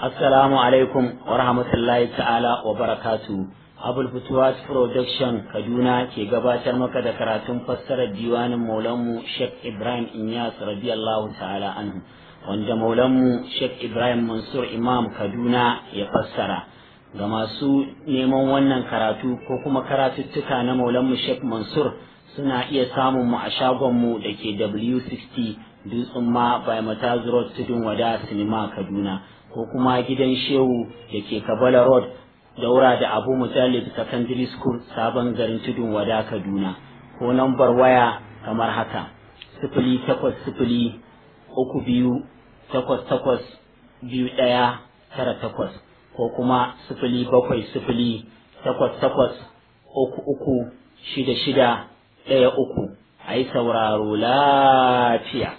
Assalamu alaikum wa rahmatullahi ta'ala wa barakatu. Abul Futuwas Production Kaduna ke gabatar maka da karatun fassarar diwanin Maulanmu Sheikh Ibrahim Inyas radiyallahu ta'ala anhu wanda Maulanmu Sheikh Ibrahim Mansur Imam Kaduna ya fassara. Ga masu neman wannan karatu ko kuma karatuttuka na Maulanmu Sheikh Mansur suna iya samun mu a shagonmu da ke W60 Dutsen ma by Mataz Road Tudun Wada Sinima Kaduna. ko kuma gidan shehu da ke kabala road daura da abu mujallid secondary school sabon garin tudun wada kaduna ko nambar waya kamar haka sifili takwas sifili uku biyu takwas takwas biyu ɗaya tara takwas ko kuma sifili bakwai sifili takwas takwas uku uku shida shida ɗaya uku a yi sauraro lafiya.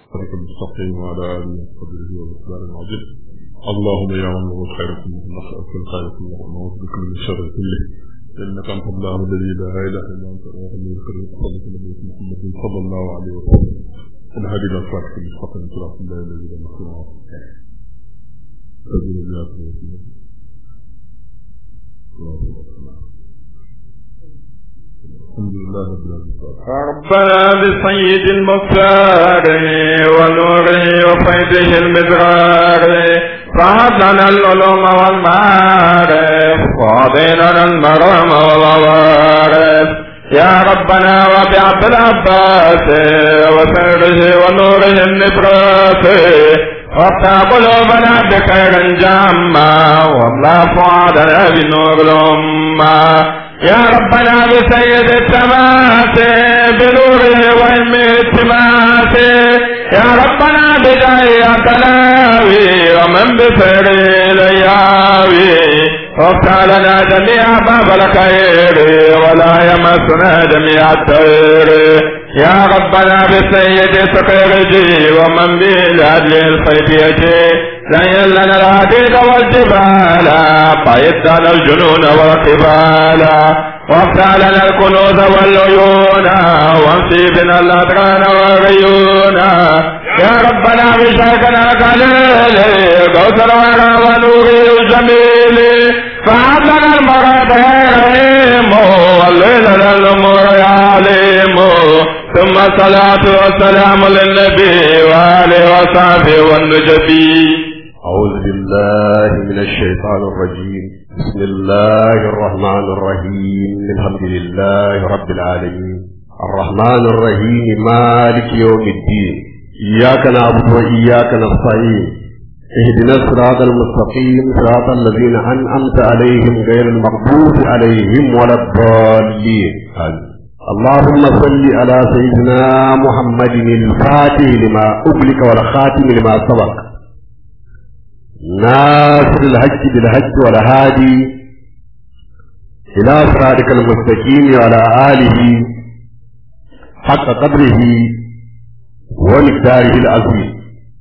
اللهم يا من هو الخير كله نسألك الخير كله ونعوذ بك من الشر كله إنك أنت الله الذي لا إله إلا أنت الواحد الكريم صلى محمد صلى الله عليه وسلم الهدي إلى صراطك المستقيم صراط الله الذي لا مكروه سبيل الله الحمد لله رب العالمين ربنا بسيد المختار ونوره وفيده المدرار فهب لنا العلوم والمعارف وعطينا المرام والعوارف يا ربنا وبعبد العباس وسره ونوره النبراس وافتح قلوبنا بخير جامع واملا فؤادنا بنور الأمة يا ربنا بسيد التماس بنوره وعلم التماس يا ربنا بداية تلاوي ومن بفر لياوي وافتح لنا جميع باب الخير ولا يمسنا جميع الطير يا ربنا بسيد سقيرجي ومن بالعدل الخيفية زين لنا العديد والجبال بيت لنا الجنون والقبال وافتح لنا الكنوز والعيون وامسي بنا الأدران والعيون يا ربنا بشركنا القليل قوس الورى ونوره الجميل فعد لنا المراد رحيم والليل للأمور يعلم ثم الصلاة والسلام للنبي وآله وصحبه والنجبي أعوذ بالله من الشيطان الرجيم بسم الله الرحمن الرحيم الحمد لله رب العالمين الرحمن الرحيم مالك يوم الدين إياك نعبد وإياك نستعين اهدنا الصراط المستقيم صراط الذين أنعمت عليهم غير المغضوب عليهم ولا الضالين آمين اللهم صل على سيدنا محمد الفاتح لما أغلق والخاتم لما سبق ناصر الحج بالحج والهادي إلى صراطك المستقيم وعلى آله حق قدره ومقداره العظيم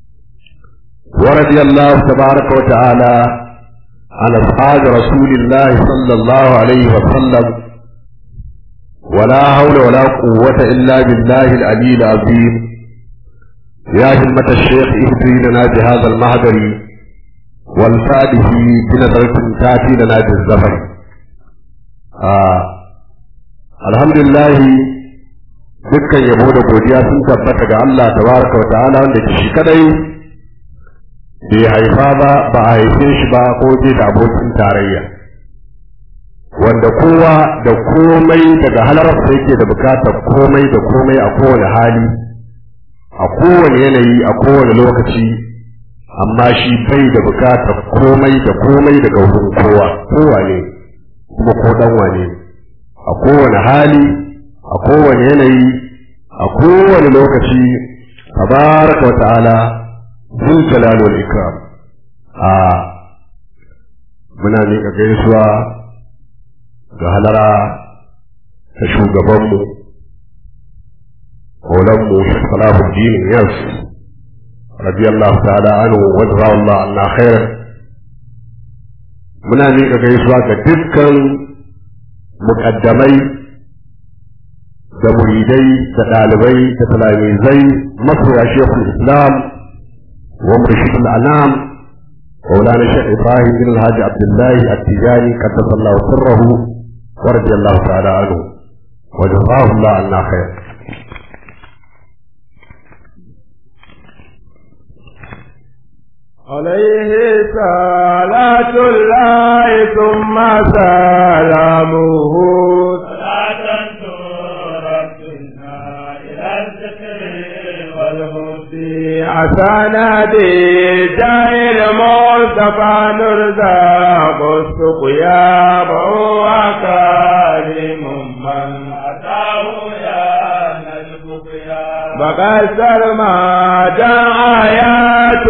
ورضي الله تبارك وتعالى عن أصحاب رسول الله صلى الله عليه وسلم ولا حول ولا قوة إلا بالله العلي العظيم يا همة الشيخ اهدي لنا بهذا المهدر والفاده بنظرة تأتي لنا بالزفر آه. الحمد لله dukkan yabo da godiya sun tabbata ga Allah tabaraka wa ta'ala wanda ke shi kadai bai haifa ba ba a haife shi ba ko bai da abokin tarayya wanda kowa da komai daga halararsa yake da bukatar komai da komai a kowane hali a kowane yanayi a kowane lokaci amma shi bai da bukatar komai da komai daga wurin kowa kowa ne kuma ko dan wane a kowane hali a kowane yanayi a kowane lokaci tabaraka wa ta'ala zul jalal wal ikram a muna miƙa gaisuwa ga halara ta shugabanmu maulanmu salahuddin yas radiyallahu ta'ala anhu wa Allah anna khairan muna miƙa gaisuwa ga dukkan muƙaddamai da muridai da ɗalibai da talamizai masoya shekul islam wa murshidul anam مولانا الشيخ ابراهيم بن الحاج عبد الله التجاني قدس الله سره ورضي الله تعالى عنه وجزاه الله عنا خير عليه صلاة الله ثم سلامه صلاة تربنا إلى الذكر والهدي عسانا دي جاهل مصطفى نرزاق السقيا وهو كريم من أتاه يا نجم بقصر ما آيات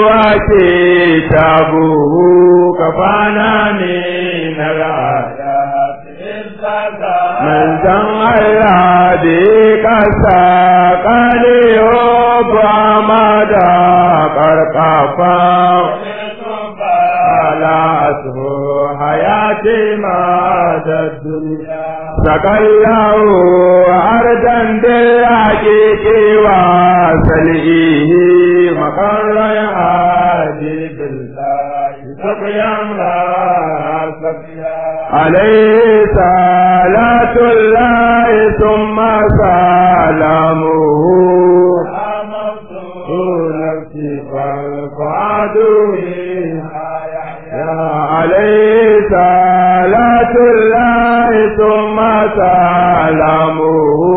وكتابه كفانا من الآيات من جمع الهدي كساقني وبعمدا قرقفا على أسهو حياتي مدى الدنيا سقله أردا بالحقيق وسلئه مقر يعادي بالله سقيا لا سقيا عليه صلاة الله ثم سلامه نفسي فعدوه عليه صلاة الله ثم سلامه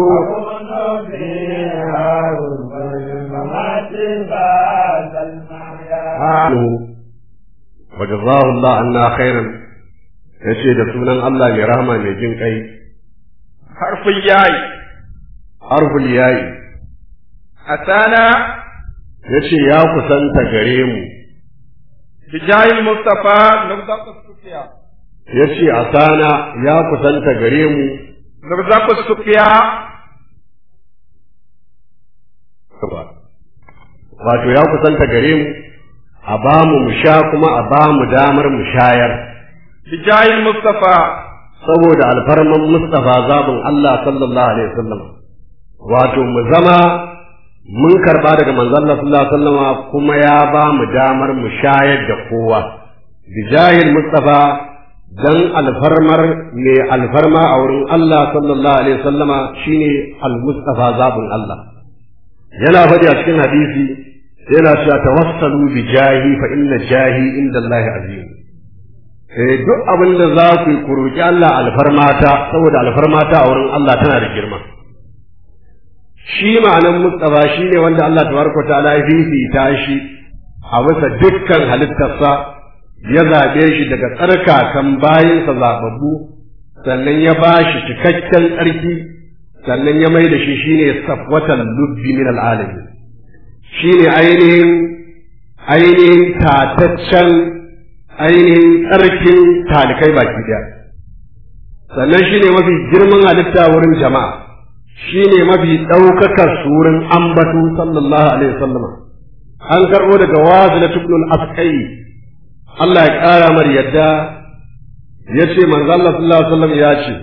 وجزاه الله عنا خيرا yace da sunan Allah mai rahama mai jin kai harfin yayi harful yayi asana yace ya kusanta gare mu bijayil mustafa nubdaqu sufiya yace asana ya kusanta gare mu nubdaqu sufiya wato ya kusanta gare mu a ba mu mu sha kuma a ba mu damar mu shayar bijayil mustafa saboda alfarman Mustafa zabin Allah sallallahu alaihi wasallam wato mu zama mun karba daga manzon Allah sallallahu alaihi wasallam kuma ya ba mu damar mu shayar da kowa bijahil Mustafa dan alfarmar mai alfarma a wurin Allah sallallahu alaihi wasallama shine al-Mustafa zabin Allah yana faɗi a cikin hadisi yana cewa tawassalu bi jahi fa inna jahi inda Allah azim eh duk abin da za ku yi ku roki Allah alfarmata saboda alfarmata a wurin Allah tana da girma shi ma'anan Mustafa shine wanda Allah tabaraka ta'ala ya fifita shi a bisa dukkan halittarsa ya zaɓe shi daga tsarkakan bayinsa zababbu sannan ya ba shi cikakken tsarki sannan ya mai da shi shine safwatan lubbi min al'alamin shine ainihin ainihin tataccen ainihin tsarkin talikai baki daya sannan shine mafi girman halitta wurin jama'a shine mafi ɗaukakar surin ambatu sallallahu alaihi wasallam an karɓo daga wazila tubnul askai Allah ya ƙara mar yadda ya ce manzo Allah sallallahu alaihi wasallam ya ce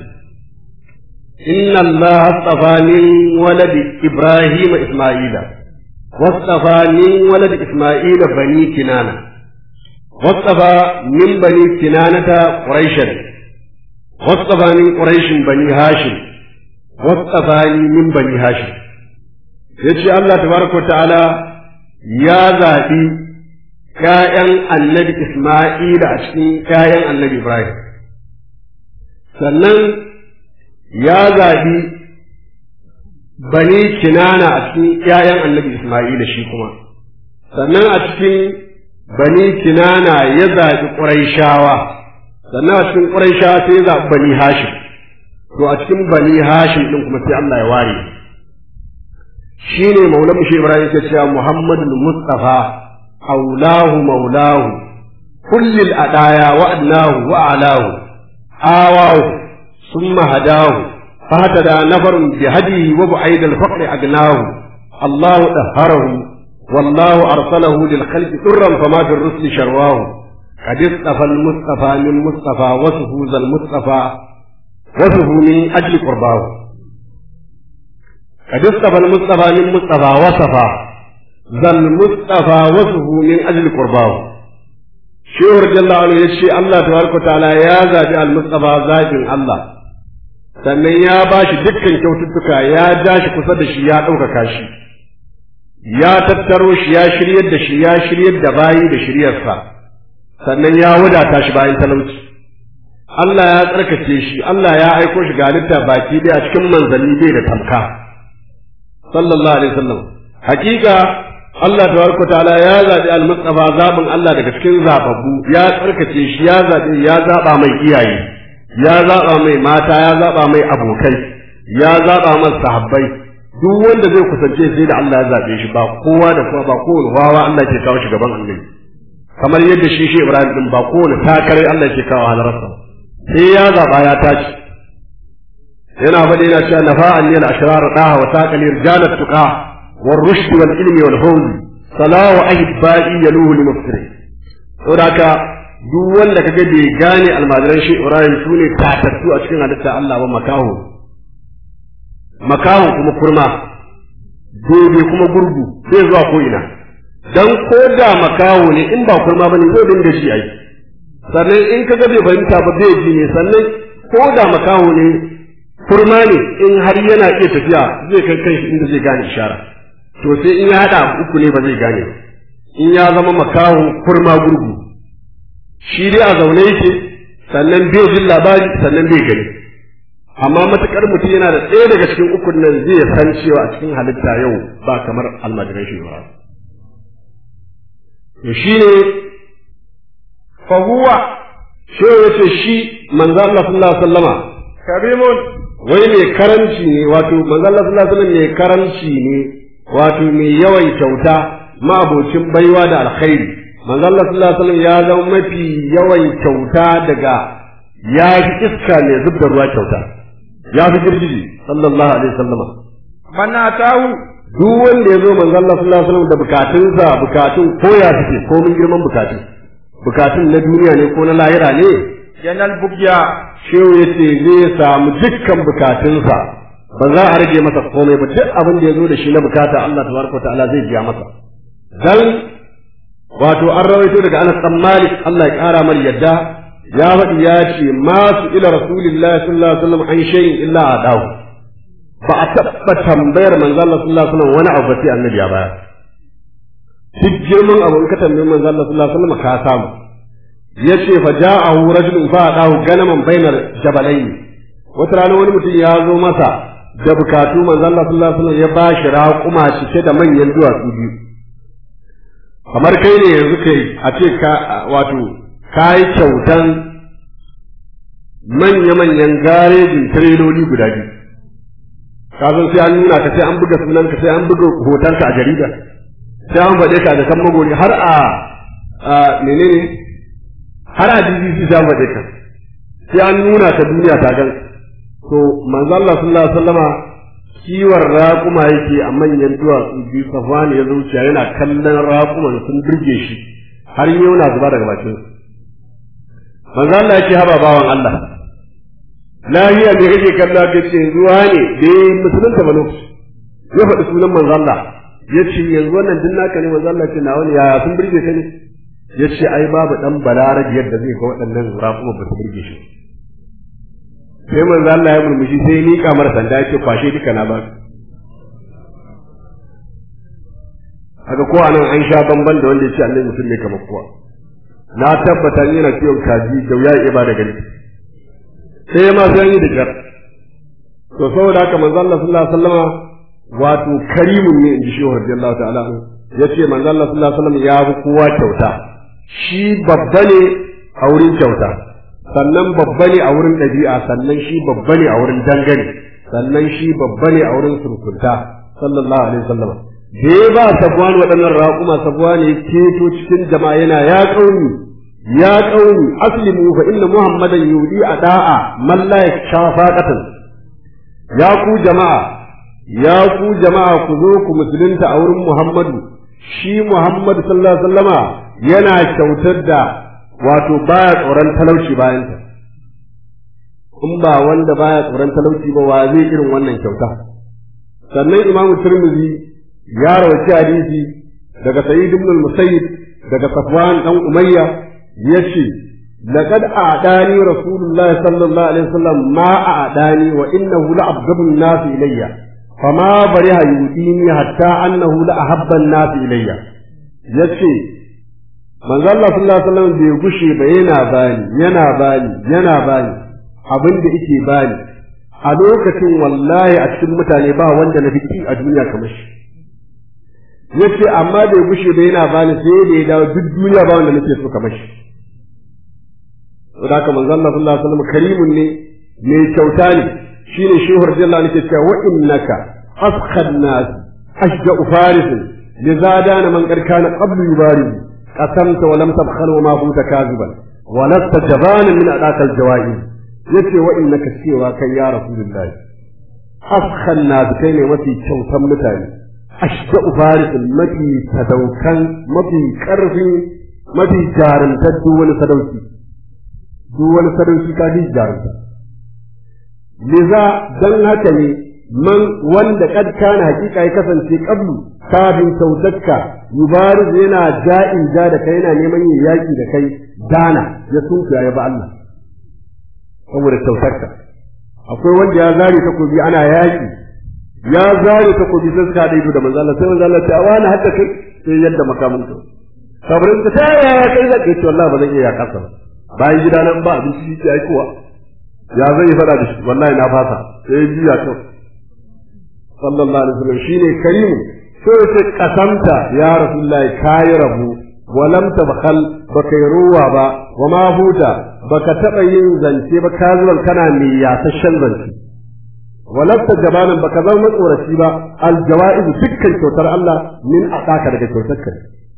inna Allah astafa min waladi Ibrahim Isma'ila wastafa min waladi Isma'ila bani Kinana wastafa min bani Kinanata Quraishan wastafa min Quraishin bani Hashim wastafa min bani Hashim yace Allah tabaraka ta'ala ya zaɓi ‘ya'yan annabi Ismaila a cikin ‘ya'yan annabi Ibrahim, sannan ya zaɓi bani kinana a cikin ‘ya'yan annabi Ismaila shi kuma, sannan a cikin bani kinana ya zaɓi ƙuraishawa, sannan a cikin ƙuraishawa sai ya zaɓi bani Hashim, to a cikin bani Hashim ɗin kuma sai Allah ya ware. Shi ne Maulan Mushe Ibrahim ke cewa Muhammadu Mustafa أولاه مولاه كل الأدايا وأدناه وأعلاه آواه ثم هداه فهتدى نفر بهديه وبعيد الفقر أغناه الله دهره والله أرسله للخلق سرا فما في الرسل شرواه قد اصطفى المصطفى من مصطفى وصفه ذا المصطفى وصفه من أجل قرباه قد اصطفى المصطفى من مصطفى وصفه ذا المصطفى وصفه من أجل قرباه shehu radiyallahu anhu ya ce Allah tabaraka ta'ala ya zabi al-mustafa zabin Allah sannan ya ba shi dukkan kyaututtuka ya ja shi kusa da shi ya ɗaukaka shi ya tattaro shi ya shiryar da shi ya shiryar da bayi da shiryarsa sannan ya wadata shi bayan talauci Allah ya tsarkake shi Allah ya aiko shi ga halitta baki ɗaya a cikin manzanni bai da tamka sallallahu alaihi wasallam hakika Allah tabaraka ta'ala ya zabi al-mustafa zabin Allah daga cikin zababbu ya tsarkake shi ya zabi ya zaba mai iyaye ya zaba mai mata ya zaba mai abokai ya zaba masa sahabbai duk wanda zai kusance sai da Allah ya zabe shi ba kowa da kowa ba kowane wawa Allah ke kawo shi gaban Allah kamar yadda shi shi Ibrahim din ba kowane takarai Allah ke kawo halarsa sai ya zaba ya tashi yana faɗi yana cewa nafa'an lil ashrar daha wa taqali rijalat tuqa wal rushd wal ilmi wal fawz salahu ahibba'i yaluhu li muftiri saboda duk wanda kaga bai gane almajiran shi Ibrahim sune tatattu a cikin halitta Allah ba makaho makaho kuma kurma dobe kuma gurgu zai zuwa ko ina dan ko da makaho ne in ba kurma bane zai dinga shi ai sannan in kaga bai fahimta ba bai ji ne sannan ko da makaho ne kurma ne in har yana iya tafiya zai kai kanshi inda zai gane ishara to sai in ya hada uku ne ba zai gane in ya zama makaho kurma gurgu shi dai a zaune yake sannan bai jin labari sannan bai gani amma matukar mutum yana da ɗaya daga cikin ukun nan zai san cewa a cikin halitta yau ba kamar almajiran shi ba to shi ne fahuwa shi ya ce shi manzo Allah sallallahu alaihi wasallama karimun wai mai karanci ne wato manzo Allah sallallahu alaihi wasallam mai karanci ne wato mai yawan kyauta ma'abocin baiwa da alkhairi manzo Allah sallallahu alaihi wasallam ya zama mafi yawan kyauta daga ya fi iska ne zub da ruwa kyauta ya fi girgiji sallallahu alaihi wasallam man atahu duk wanda ya zo manzo Allah sallallahu alaihi wasallam da bukatunsa bukatun ko ya suke ko mun girman bukatun bukatun na duniya ne ko na lahira ne yanal bugya shehu ya ce zai samu dukkan bukatunsa ba za a rage masa komai ba duk abin da ya zo da shi na bukata Allah tabaraka ta'ala zai biya masa dan wato an rawaito daga Anas dan Malik Allah ya kara mar yadda ya faɗi ya ce ma su ila rasulillahi sallallahu alaihi wasallam an shay'in illa adahu ba a taɓa tambayar manzo Allah sallallahu alaihi wasallam wani abu ba sai annabi ya bayar duk girman abu in ka tambayi manzo Allah sallallahu alaihi wasallam ka samu yace fa ja'ahu rajulun fa adahu ganaman bainar jabalaini wata rana wani mutum ya zo masa da bukatu manzo Allah sallallahu alaihi wasallam ya bashi raƙuma cike da manyan duwatsu biyu kamar kai ne yanzu kai a ce ka wato kai kyautan manya-manyan garejin tireloli guda biyu ka san sai an nuna ka sai an buga sunan ka sai an buga hoton ka a jarida sai an faɗe ka da kan magori har a menene har a BBC sai an faɗe ka sai an nuna ka duniya ta gan to manzo Allah sallallahu alaihi wasallama kiwon raƙuma yake a manyan duwatsu biyu safwani ya zuciya yana kallon raƙuman sun burge shi har yau na zuba daga bakin manzo Allah yake haba bawan Allah lahiya me kake kalla ka ce ruwa ne da musulunta ba lokaci ya faɗi sunan manzo Allah ya ce yanzu wannan din naka ne manzo Allah ce na wani yaya sun burge ka ne ya ce ai babu dan balarabi yadda zai ga waɗannan raƙuma ba su burge shi sai manzo Allah ya murmushi sai ni kamar sanda ya ce kwashe duka na ba haka ko anan an sha bamban da wanda ya ce Allah mutum ne kamar kowa na tabbata yana kiwon kaji da ya iya ba da gani sai ma sai yi da kyar to saboda haka manzo Allah sallallahu alaihi wasallama wato karimun ne inji shehu radiyallahu ta'ala yace manzo Allah sallallahu alaihi wasallam ya fi kowa kyauta shi babba ne a wurin kyauta sannan babba ne a wurin ɗabi'a sannan shi babba ne a wurin dangane sannan shi babba ne a wurin surkunta sallallahu alaihi wasallam da ya ba sabuwan waɗannan raƙuma sabuwa ne keto cikin jama'a yana ya ƙauni ya ƙauni aslimu fa inna muhammadan yudi a da'a man la yakshafa qatan ya ku jama'a ya ku jama'a ku zo ku musulunta a wurin muhammadu shi muhammadu sallallahu alaihi wasallama yana kyautar da wato baya tsoron talauci bayanta in ba wanda baya tsoron talauci ba wa zai irin wannan kyauta sannan imamu tirmidhi ya rawaci hadisi daga sa'id ibn al-musayyib daga safwan dan umayya yace laqad a'dani rasulullah sallallahu alaihi wasallam ma a'dani wa innahu la'abghadun nas ilayya fama bariha yudini hatta annahu la'ahabba an-nas ilayya yace manzo Allah sallallahu alaihi wasallam bai gushe ba yana bani yana bani yana bani abin da yake bani a lokacin wallahi a cikin mutane ba wanda na fiki a duniya kamar shi yace amma bai gushe ba yana bani sai da ya dawo duk duniya ba wanda nake so kamar shi saboda haka manzo Allah sallallahu alaihi wasallam karimun ne mai kyauta ne shine shehu radiyallahu anhu ke cewa wa innaka askhad nas ashja'u faris lizadana man qad kana qablu yubariz qasamta wa lam tabkhal wa ma kunta kaziban wa lasta jabana min adakal jawaiz yace wa innaka cewa kai ya rasulullahi askhad nas kai ne mafi kyautan mutane ashja'u faris mafi sadaukan mafi karfi mafi jarumtar duk wani sadauki duk wani sadauki ka ji jarumta liza dan haka ne man wanda kad kana hakika ya kasance qablu kafin kyautarka yubariz yana ja'in ja da kai yana neman yin yaki da kai dana ya sunkuya ya ba Allah saboda kyautarka akwai wanda ya zare takobi ana yaki ya zare takobi sai suka haɗa ido da manzo Allah sai manzo Allah ta wani hadda kai sai yadda makamin ka kabarin ka ta ya kai zaka ce wallahi ba zan iya yakasa bayan gida nan ba abinci shi ai kuwa ya zai yi fada da shi wallahi na fasa sai ya juya kan sallallahu alaihi wasallam shine karimu sai ya ce kasamta ya rasulullahi kayi rabu walam tabkhal baka yi ruwa ba wa ma huta baka taba yin zance ba ka zuwan kana mai yasashen zance walasta jabanan baka zama matsoraci ba aljawaiz dukkan kyautar Allah min aqaka daga kyautar ka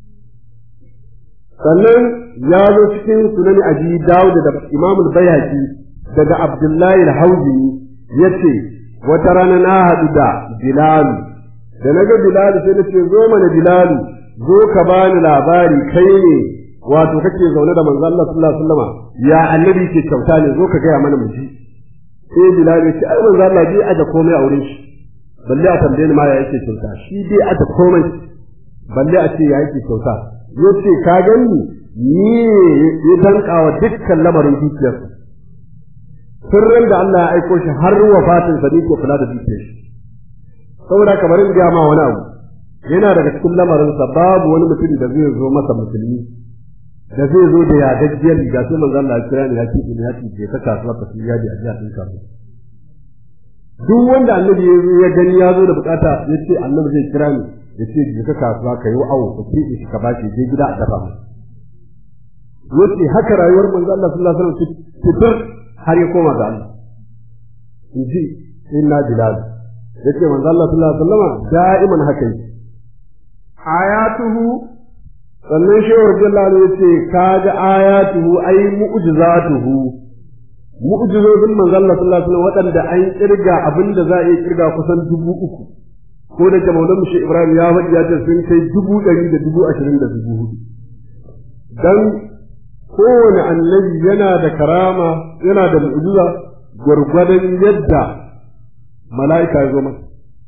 sannan ya zo cikin sunan abi dawud da imam al-bayhaqi daga abdullahi al-hawzini yace wata rana na haɗu da bilal da naga bilal sai nace zo mana bilal zo ka bani labari kai ne wato kake zaune da manzo Allah sallallahu alaihi wasallam ya annabi ke kyauta ne zo ka gaya mana mu ji sai bilal ya ce ai manzo Allah bai aje komai a wurin shi balle a tambaye ni ma ya yake kyauta shi bai aje komai balle a ce ya yake kyauta yace ka gani ni ya danka wa dukkan lamarin dukiyarsa sirrin da Allah ya aiko shi har wafatin sa ne ke kula da dukiyar shi saboda kamar in ga ma wani abu yana daga cikin lamarin sa babu wani mutum da zai zo masa musulmi da zai zo da yadaggiyar riga sai manzo Allah ya kira ni ya ce ina ya ce ka kasuwa ka fi yadi a jiya din kasuwa duk wanda annabi ya zo ya gani ya zo da bukata ya ce annabi zai kira ni ya ce je ka kasuwa ka yi awo ka ce shi ka bashi je gida a dafa mu yace haka rayuwar manzo Allah sallallahu alaihi wasallam fitur har ya koma ga Allah inji inna bilal yace manzo Allah sallallahu alaihi wasallam da'iman haka yake ayatuhu sannan shehu radiyallahu anhu yace kaga ayatuhu ay mu'jizatuhu mu'jizozin manzo Allah sallallahu alaihi wasallam waɗanda an kirga abinda za a iya kirga kusan dubu uku ko da ke maulan shi Ibrahim ya faɗi ya ce sun kai dubu ɗari da dubu ashirin da dubu hudu dan kowane annabi yana da karama yana da mu'jiza gwargwadon yadda mala'ika ya zo masa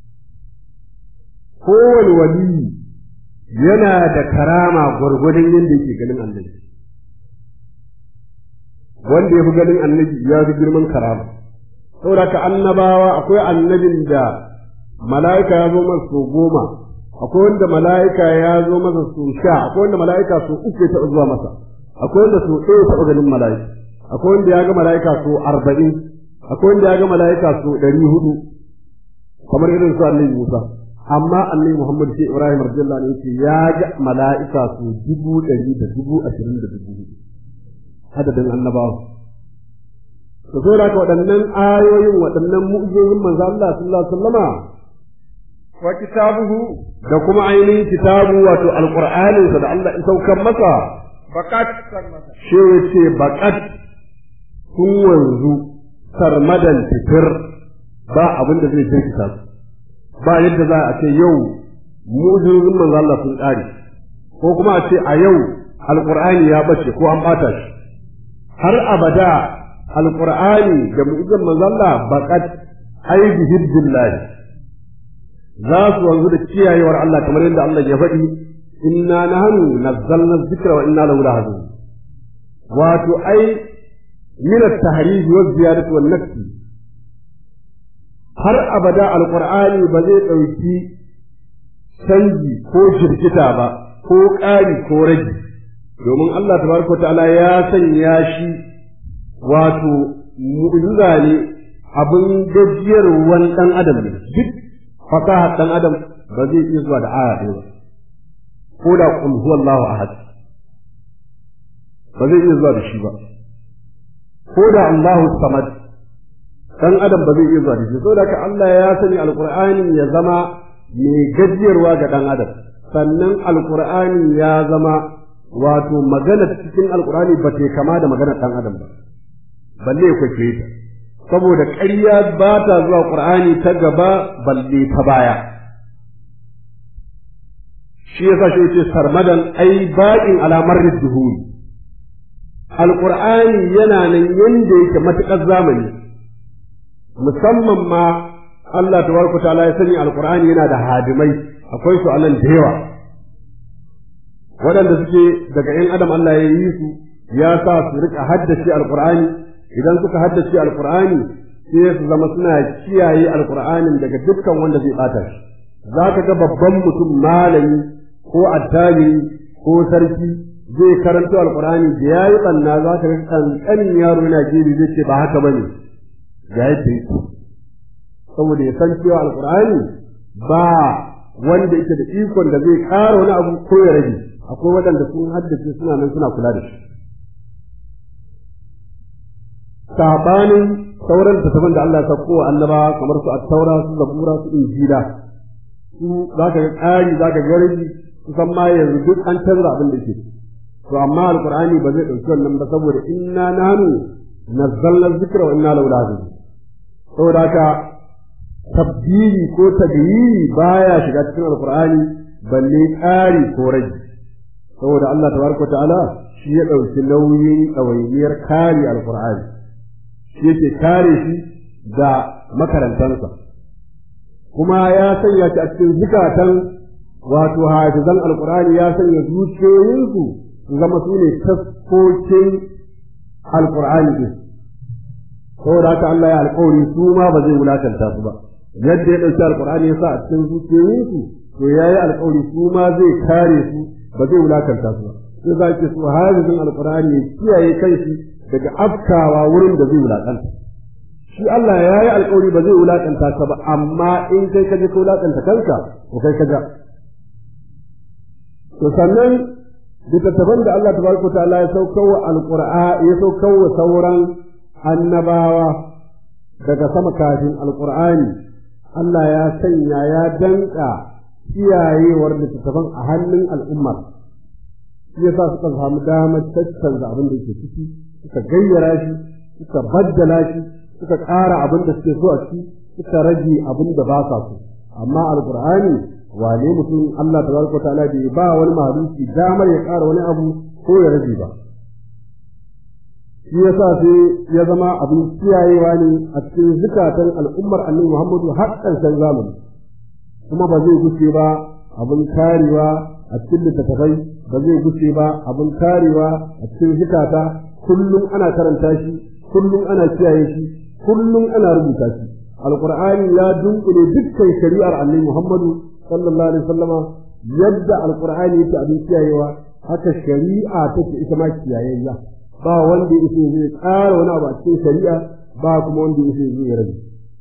kowane wali yana da karama gwargwadon yadda yake ganin annabi wanda ya fi ganin annabi ya fi girman karama saboda ka annabawa akwai annabin da mala'ika ya zo masa sau goma akwai wanda mala'ika ya zo masa sau sha akwai wanda mala'ika sau uku ya taɓa zuwa masa akwai wanda sau ɗaya taɓa ganin mala'ika akwai wanda ya ga mala'ika sau arba'in akwai wanda ya ga mala'ika sau ɗari hudu kamar irin su annabi Musa amma annabi Muhammad sai Ibrahim radiyallahu anhu yace ya ga mala'ika sau dubu ɗari da dubu ashirin da dubu hudu adadin annabawa to sai da waɗannan ayoyin waɗannan mu'jizojin manzo Allah sallallahu alaihi wasallama wa kitabuhu da kuma ainihin kitabu wato alqur'anin sa da Allah ya saukar masa faqat shi yace baqat kun wanzu sarmadan fitir ba abin da zai jirkita su ba yadda za a ce yau mu'jizojin manzo Allah sun ƙare ko kuma a ce a yau alqur'ani ya bace ko an bata shi har abada alqur'ani da mu'jizan manzo Allah baqat ai bi hibbillah za su wanzu da kiyayewar Allah kamar yadda Allah ya faɗi inna nahnu nazzalna dhikra wa inna lahu lahafizun wato ai min at-tahrij wa ziyadati wan nafsi har abada alqur'ani ba zai dauki canji ko shirkita ba ko ƙari ko rage domin Allah tabaraka ta'ala ya sanya shi wato mu'jiza ne abin gajiyarwan dan adam ne duk fasaha dan adam ba zai iya zuwa da aya ɗaya ba ko da qul huwallahu ahad ba zai iya zuwa da shi ba ko da Allahu samad dan adam ba zai iya zuwa da shi saboda haka Allah ya sani alqur'ani ya zama mai gajiyarwa ga dan adam sannan alqur'ani ya zama wato magana cikin alqur'ani ba ta kama da magana dan adam ba balle ya kwace ta saboda ƙarya ba ta zuwa qur'ani ta gaba balle ta baya shi yasa shi yace sarmadan ai ba'in alamar duhuri alƙur'ani yana nan yanda yake matuƙar zamani musamman ma Allah tabaraka ta'ala ya sani alƙur'ani yana da hadimai akwai su anan da yawa waɗanda suke daga ‘yan adam Allah ya yi su ya sa su rika haddace alƙur'ani idan suka haddace alƙur'ani sai su zama suna kiyaye alƙur'anin daga dukkan wanda zai ɓata shi za ka ga babban mutum malami ko attajiri ko sarki zai karanto alkur'ani da ya yi ɓanna za ka ga ƙanƙanin yaro yana gini zai ce ba haka ba ne ga yadda yake saboda ya san cewa alkur'ani ba wanda yake da ikon da zai ƙara wani abu ko ya rage akwai waɗanda sun haddace suna nan suna kula da shi sabanin sauran littattafan da Allah ya sauko wa annabawa kamar su at-taura su zabura su injila su za ka ga ƙari za ka ga rage kusan ma yanzu duk an canza abin da ke to amma alqur'ani ba zai dauki wannan ba saboda inna nahnu nazzalna dhikra wa inna lahu lahafizun saboda haka tabdili ko taghyiri baya shiga cikin alqur'ani balle ƙari ko rage saboda Allah tabaraka ta'ala shi ya dauki nauyin ɗawainiyar kare alqur'ani shi yake kare shi da makarantansa kuma ya sanya shi a cikin zukatan wato hafizan alqur'ani ya sanya zuciyoyinsu su zama su ne taskokin alƙur'ani ɗin saboda haka Allah ya alƙawari su ma ba zai wulakanta su ba yadda ya ɗauki alƙur'ani ya sa a cikin zuciyoyinsu to ya yi alƙawari su ma zai kare su ba zai wulakanta su ba sai za ki su hafizin alƙur'ani ya kiyaye kanshi daga afkawa wurin da zai wulakanta shi Allah ya yi alƙawari ba zai wulakanta ka ba amma in kai ka je ka wulakanta kanka ko kai ka ja to sannan littattafan da Allah tabaraka ta'ala ya saukawa alqur'a ya saukawa sauran annabawa daga sama kafin alqur'ani Allah ya sanya ya danka kiyayewar littattafan a hannun al'ummar shi yasa suka samu damar tattanza abin da yake ciki suka gayyara shi suka baddala shi suka ƙara abin da suke so a ciki suka rage abin da ba sa so amma alqur'ani wane mutum Allah tabaraka ta'ala bai ba wani mahaluki damar ya ƙara wani abu ko ya rage ba shi yasa sai ya zama abin kiyayewa ne a cikin zukatan al'ummar annabi Muhammadu har ƙarshen zamani kuma ba zai guce ba abin karewa a cikin littattafai ba zai guce ba abin karewa a cikin zukata kullum ana karanta shi kullum ana kiyaye shi kullum ana rubuta shi alqur'ani ya dunkule dukkan shari'ar annabi Muhammadu sallallahu alaihi wasallama yadda alqur'ani yake abin kiyayewa haka shari'a take ita ma kiyayayya ba wanda yake zai ƙara wani abu a cikin shari'a ba kuma wanda yake zai rage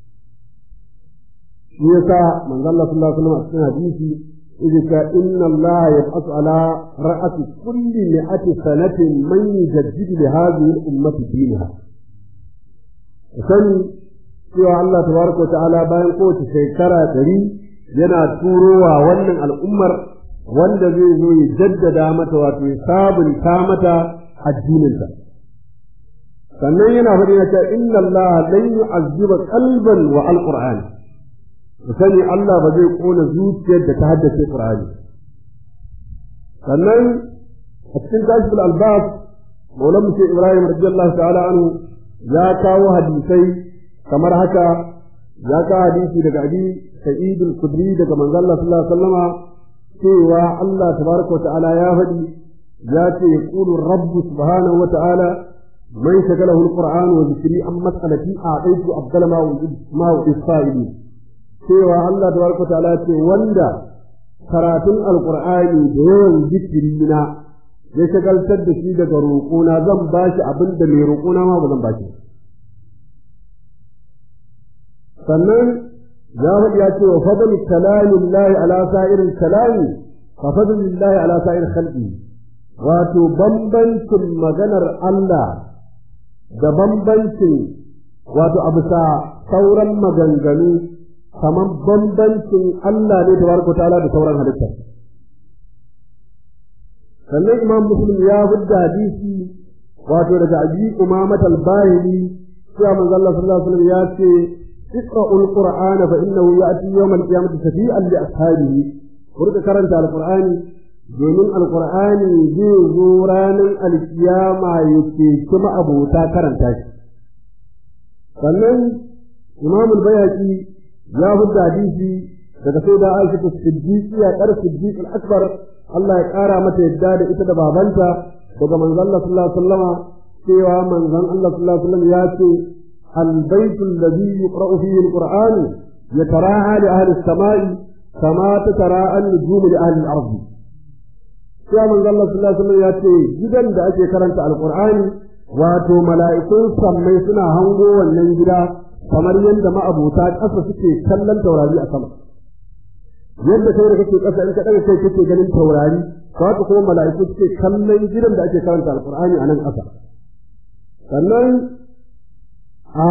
shi yasa manzo Allah sallallahu alaihi wasallam a cikin hadisi yake cewa inna Allah yab'athu ala ra'ati kulli mi'ati sanatin man yujaddidu li hadhihi al-ummati dinaha sani cewa Allah tabaraka wa ta'ala bayan kowace shekara ɗari yana turowa wannan al'ummar wanda zai zo ya jaddada mata wato ya sabunta mata addininta sannan yana faɗi na cewa inna Allah lan yu'azziba qalban wa alqur'ani sani Allah ba zai kona zuciyar da ta haddace Qur'ani sannan a cikin kashiful albab maulan mu Ibrahim radiyallahu ta'ala anhu ya kawo hadisai kamar haka ya kawo hadisi daga abi sa'id al-khudri daga manzon Allah sallallahu alaihi wasallama cewa Allah tabaraka wa ta'ala ya faɗi ya ce ya ƙulu rabbu subhanahu wa ta'ala man shagalahu alquran wa zikri an mas'alati a aitu abdal ma wa ma wa isra'ili cewa Allah tabaraka ta'ala ce wanda karatun alqur'ani da yawan zikiri na ya shagaltar da shi daga roƙona zan bashi abin da mai roƙona ma ba zan bashi sannan ya faɗi ya ce wa fadl kalamillahi ala sa'iril kalami fa fadlillahi ala sa'ir khalqi wato bambancin maganar Allah da bambancin wato a bisa sauran maganganu kamar bambancin Allah ne tabaraka ta'ala da sauran halitta sannan imam muslim ya fidda hadisi wato daga abi umamat al-bahili cewa manzo Allah sallallahu alaihi wasallam ya ce اقرأوا القرآن فإنه يأتي يوم القيامة شفيعا لأصحابه ورد كرنت القرآن domin alkur'ani zai zo ranar alkiyama ya ce kuma abota karanta shi sannan imam bayhaqi ya hudda hadisi daga sai da aisha ta siddiqi ya kar siddiq al-akbar Allah ya kara mata yadda da ita da babanta daga manzon Allah sallallahu alaihi wasallama cewa manzon Allah sallallahu alaihi wasallam ya ce البيت الذي يقرأ فيه القرآن يتراءى لأهل السماء كما تتراءى النجوم لأهل الأرض sai manzo Allah sallallahu alaihi wasallam ya ce gidan da ake karanta alqur'ani wato mala'ikun sammai suna hango wannan gida kamar yadda ma'abuta ƙasa suke kallon taurari a sama yadda kai da kake ƙasa in ka daga kai kake ganin taurari haka kuma mala'iku suke kallon gidan da ake karanta alqur'ani a nan ƙasa sannan a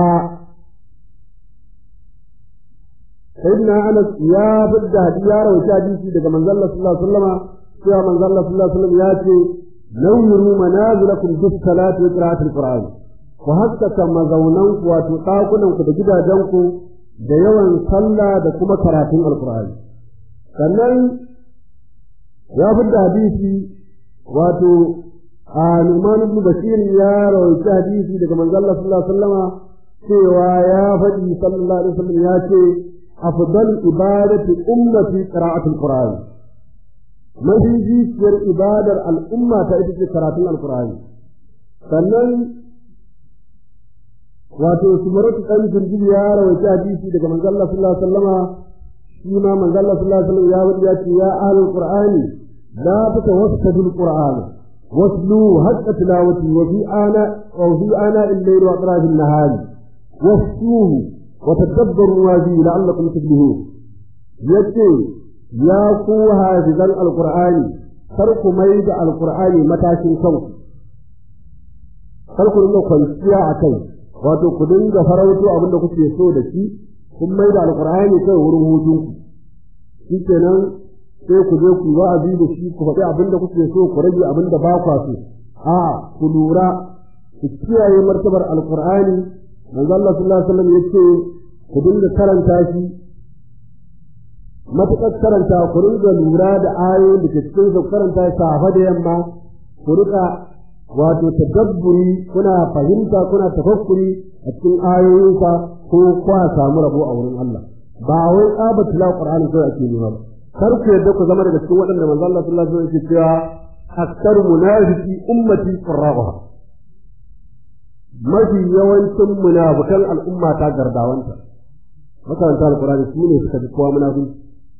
sayyidina Anas ya fidda hadiya rawaita hadisi daga manzo Allah sallallahu alaihi wasallam cewa manzo Allah sallallahu alaihi wasallam ya ce nawwiru manazilakum bis salati wa qira'atil qur'an ku haskaka mazaunan ku wato dakunan ku da gidajen ku da yawan sallah da kuma karatun alqur'ani sannan ya fidda hadisi wato a Numan ibn Bashir ya rawaita hadisi daga manzo Allah sallallahu alaihi wasallam cewa ya faɗi sallallahu alaihi wasallam ya ce afdal ibadati ummati qira'atul qur'an mahijiyar ibadar al'umma ta ita ce karatun alkur'ani sannan wato sumaratu ɗan jirgin ya rawaita hadisi daga manzo Allah sallallahu alaihi wasallama shi ma manzo Allah sallallahu alaihi wasallam ya wadi ya ce ya ahlul qur'ani la tatawassadu alqur'ana waslu haqqa tilawati wa fi ana wa fi ana al-layl wa atraf an-nahar wasluhu wa tadabbaru ma fi la'allakum tuflihun yace ya ku hafizan alkur'ani kar ku mai da alkur'ani matashin kanku kar ku dinga kwanciya a kai wato ku dinga farauto abin da kuke so da shi kun mai da alkur'ani kai wurin hutun ku shi kenan sai ku je ku wa'azi da shi ku faɗi abin da kuke so ku rage abin da ba kwa so a ku lura ku kiyaye martabar alkur'ani manzo Allah sallallahu alaihi wasallam yace ku dinga karanta shi matuƙar karanta ku rinka lura da ayoyin da ke cikin su karanta safa da yamma ku rika wato tadabburi kuna fahimta kuna tafakkuri a cikin ayoyinsa ko kwa samu rabo a wurin Allah ba wai tsaba tilawa Qur'ani kawai ake nema ba kar ku yadda ku zama daga cikin waɗanda manzo Allah sallallahu alaihi wasallam yake cewa aktaru munafiqi ummati qurra'uha mafi yawancin munafikan al'umma ta gardawanta makaranta alqur'ani su ne suka fi kowa munafiki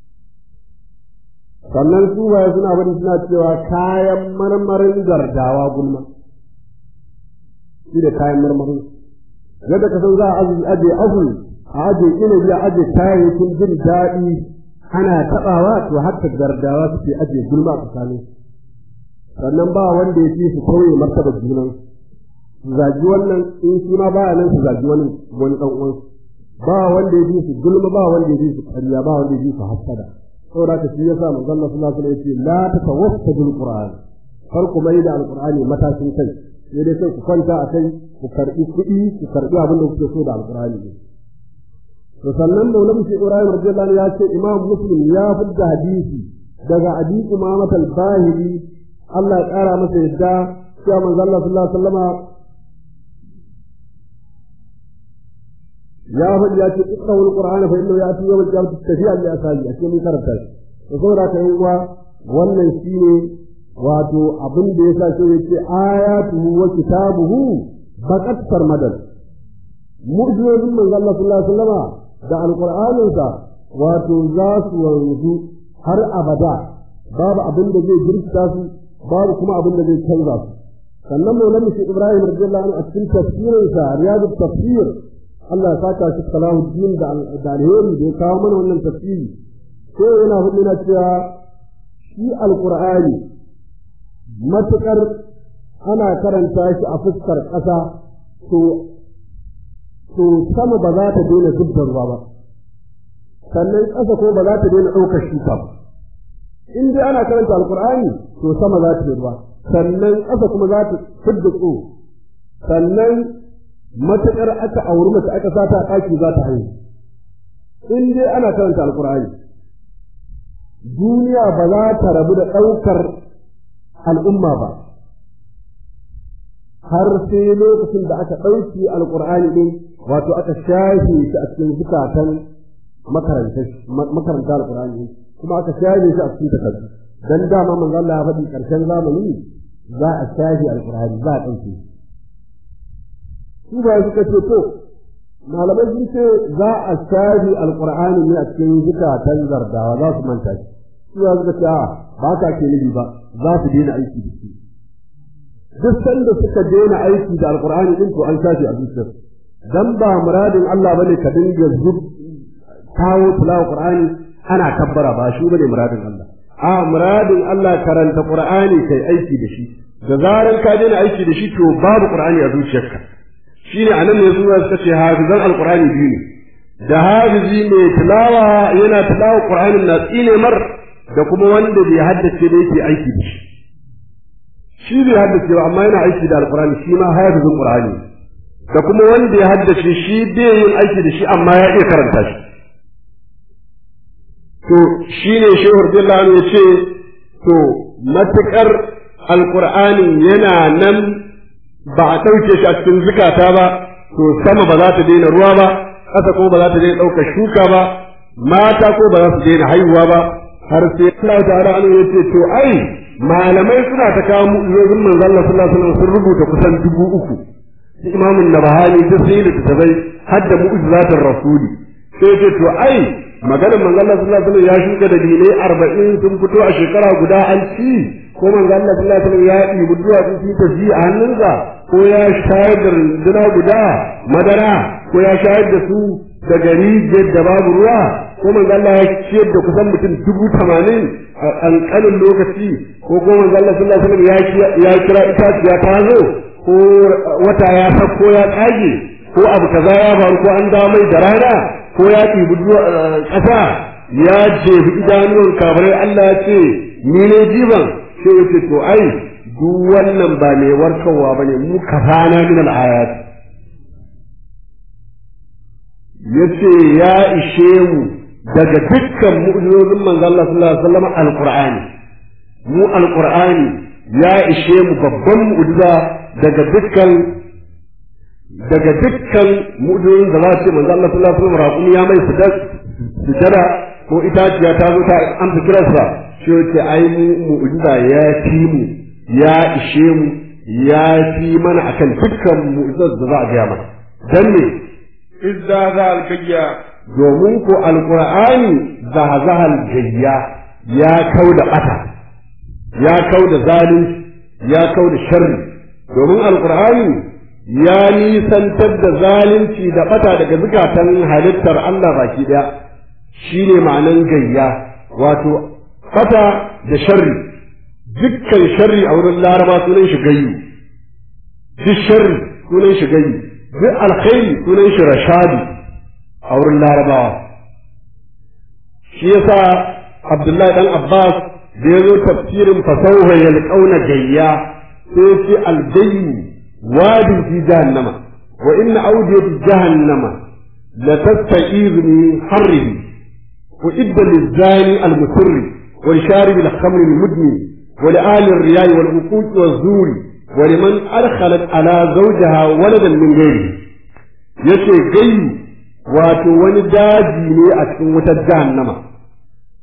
sannan su baya suna bari suna cewa kayan marmarin gardawa gulma shi da kayan marmarin yadda ka san za a aje abu a aje inabi a aje kayayyakin jin daɗi ana taɓawa to haka gardawa suke aje gulma a tsakanin sannan ba wanda ya fi su kauye martaba junan su zagi wannan in shi ma baya nan su zagi wani wani ɗan uwansu ba wanda ya fi su gulma ba wanda ya fi su ƙarya ba wanda ya fi su hassada saboda haka shi yasa manzon Allah sallallahu alaihi wasallam yace la tatawassadu alquran kar ku mai da alqur'ani matashin kai sai dai sai ku kwanta a kai ku karbi kuɗi ku karbi abin da kuke so da alqur'ani ne to sannan maulana shi Ibrahim radiyallahu anhu ya ce Imam Muslim ya fidda hadisi daga Abi Umamat al-Bahili Allah ya kara masa yadda cewa manzon Allah sallallahu alaihi wasallama ya faɗi ya ce iqra'u al-qur'ana fa innahu ya'ti yawm al-qiyamati shafi'an li ashabi a cikin karanta shi to saboda ka yi uwa wannan shine wato abin da yasa sai yace ayatuhu wa kitabuhu baqat sarmadan mu'jizatun manzo Allah sallallahu alaihi wasallama da alqur'aninsa wato za su wanzu har abada babu abin da zai jirkita su babu kuma abin da zai canza su sannan maulana shi Ibrahim radiyallahu anhu a cikin tafsirinsa riyadut tafsir Allah ya saka shi Salahuddin da da alheri da ya kawo mana wannan tafsiri sai yana hudu na cewa shi alqur'ani matukar ana karanta shi a fuskar ƙasa to to sama ba za ta daina zubda ruwa ba sannan ƙasa ko ba za ta daina ɗaukar shuka ba in dai ana karanta alqur'ani to sama za ta yi ruwa sannan ƙasa kuma za ta fidda tso sannan matuƙar aka auri mace aka sa ta ɗaki za ta haihu in dai ana karanta alƙur'ani duniya ba za ta rabu da ɗaukar al'umma ba har sai lokacin da aka ɗauki alƙur'ani ɗin wato aka shafe shi a cikin zukatan makaranta alƙur'ani kuma aka shafe shi a cikin takardu dan dama manzo Allah ya faɗi ƙarshen zamani za a shafe alƙur'ani za a ɗauke su ba suka ce to malamai sun ce za a shafe alƙur'ani ne a cikin zukatan zardawa za su manta shi su ba suka ce a ba ka ke nufi ba za su daina aiki da shi duk sanda suka daina aiki da alƙur'ani din to an shafe a zuciyar dan ba muradin Allah bane ka dinga zub kawo tilawa qur'ani ana kabbara ba shi bane muradin Allah a muradin Allah karanta Qur'ani kai aiki da shi da zaran ka daina aiki da shi to babu Qur'ani a zuciyarka shine anan ne zuwa suka ce hafizan alqur'ani biyu ne da hafizi mai tilawa yana tilawa Qur'anin na tsine mar da kuma wanda bai haddace da yake aiki da shi shi bai haddace ba amma yana aiki da alqur'ani shi ma hafizin Qur'ani da kuma wanda ya haddace shi bai yin aiki da shi amma ya iya karanta shi to shi ne shehu radiyallahu ya ce to matuƙar alƙur'anin yana nan ba a ɗauke shi a cikin zukata ba to sama ba za ta daina ruwa ba ƙasa ko ba za ta daina ɗaukar shuka ba mata ko ba za su daina haihuwa ba har sai Allah ta'ala an ya ce to ai malamai suna ta kawo mu'izozin manzon Allah sallallahu alaihi wasallam sun rubuta kusan dubu uku shi imamun nabahani duk sai da tabai har da mu'jizatul rasuli sai ce to ai maganar manzo Allah sallallahu alaihi wasallam ya shuka da dinai 40 sun fito a shekara guda an ci ko manzo Allah sallallahu alaihi wasallam ya yi duwa sun fi tafi a hannunsa ko ya shayar da runduna guda madara ko ya shayar da su da gari da babu ruwa ko manzo Allah ya ciyar da kusan mutum dubu tamanin a ƙanƙanin lokaci ko ko manzo Allah sallallahu alaihi wasallam ya kira itaciya ta zo ko wata ya sako ya tsage ko abu kaza ya faru ko an dawo mai da rana ko ya ɗibi ƙasa ya jefi idanuwan kabarai Allah ya ce ni ne jiban sai ya ce to ai duk wannan ba mai warkarwa ba ne mu kafana min al'ayat ya ce ya ishe mu daga dukkan mu'jizozin manzo Allah sallallahu alaihi wasallam alqur'ani mu alqur'ani ya ishe mu babban mu'jiza daga dukkan daga dukkan mu'jizin da za su ce manzo Allah sallallahu alaihi wasallam raƙumi ya mai sujada ko itaciya ta zo ta amsa kiransa shi yace ai mu mu'jiza ya fi mu ya ishe mu ya fi mana akan dukkan mu'jizar da za a gaya mana dan ne izza za alkayya domin ko alqur'ani zahazahal gayya ya kau da bata ya kau da zalunci ya kau da sharri domin alqur'ani ya nisantar da zalunci da bata daga zukatan halittar Allah baki daya shine ma'anan gayya wato bata da sharri dukkan sharri a wurin laraba sunan shi gayyu duk sharri sunan shi gayyu duk alkhairi sunan shi rashadu a wurin larabawa shi yasa abdullahi dan abbas da ya zo tafsirin fasauha yalqauna gayya sai ce algayyu واد في جهنم وإن أودية جهنم لتستعيذ من حره وإد للزاني المسر ولشارب الخمر المدمن ولآل الرياء والعقوق والزور ولمن أدخلت على زوجها ولدا من غيره yace gai wato wani daji ne a cikin wutar jahannama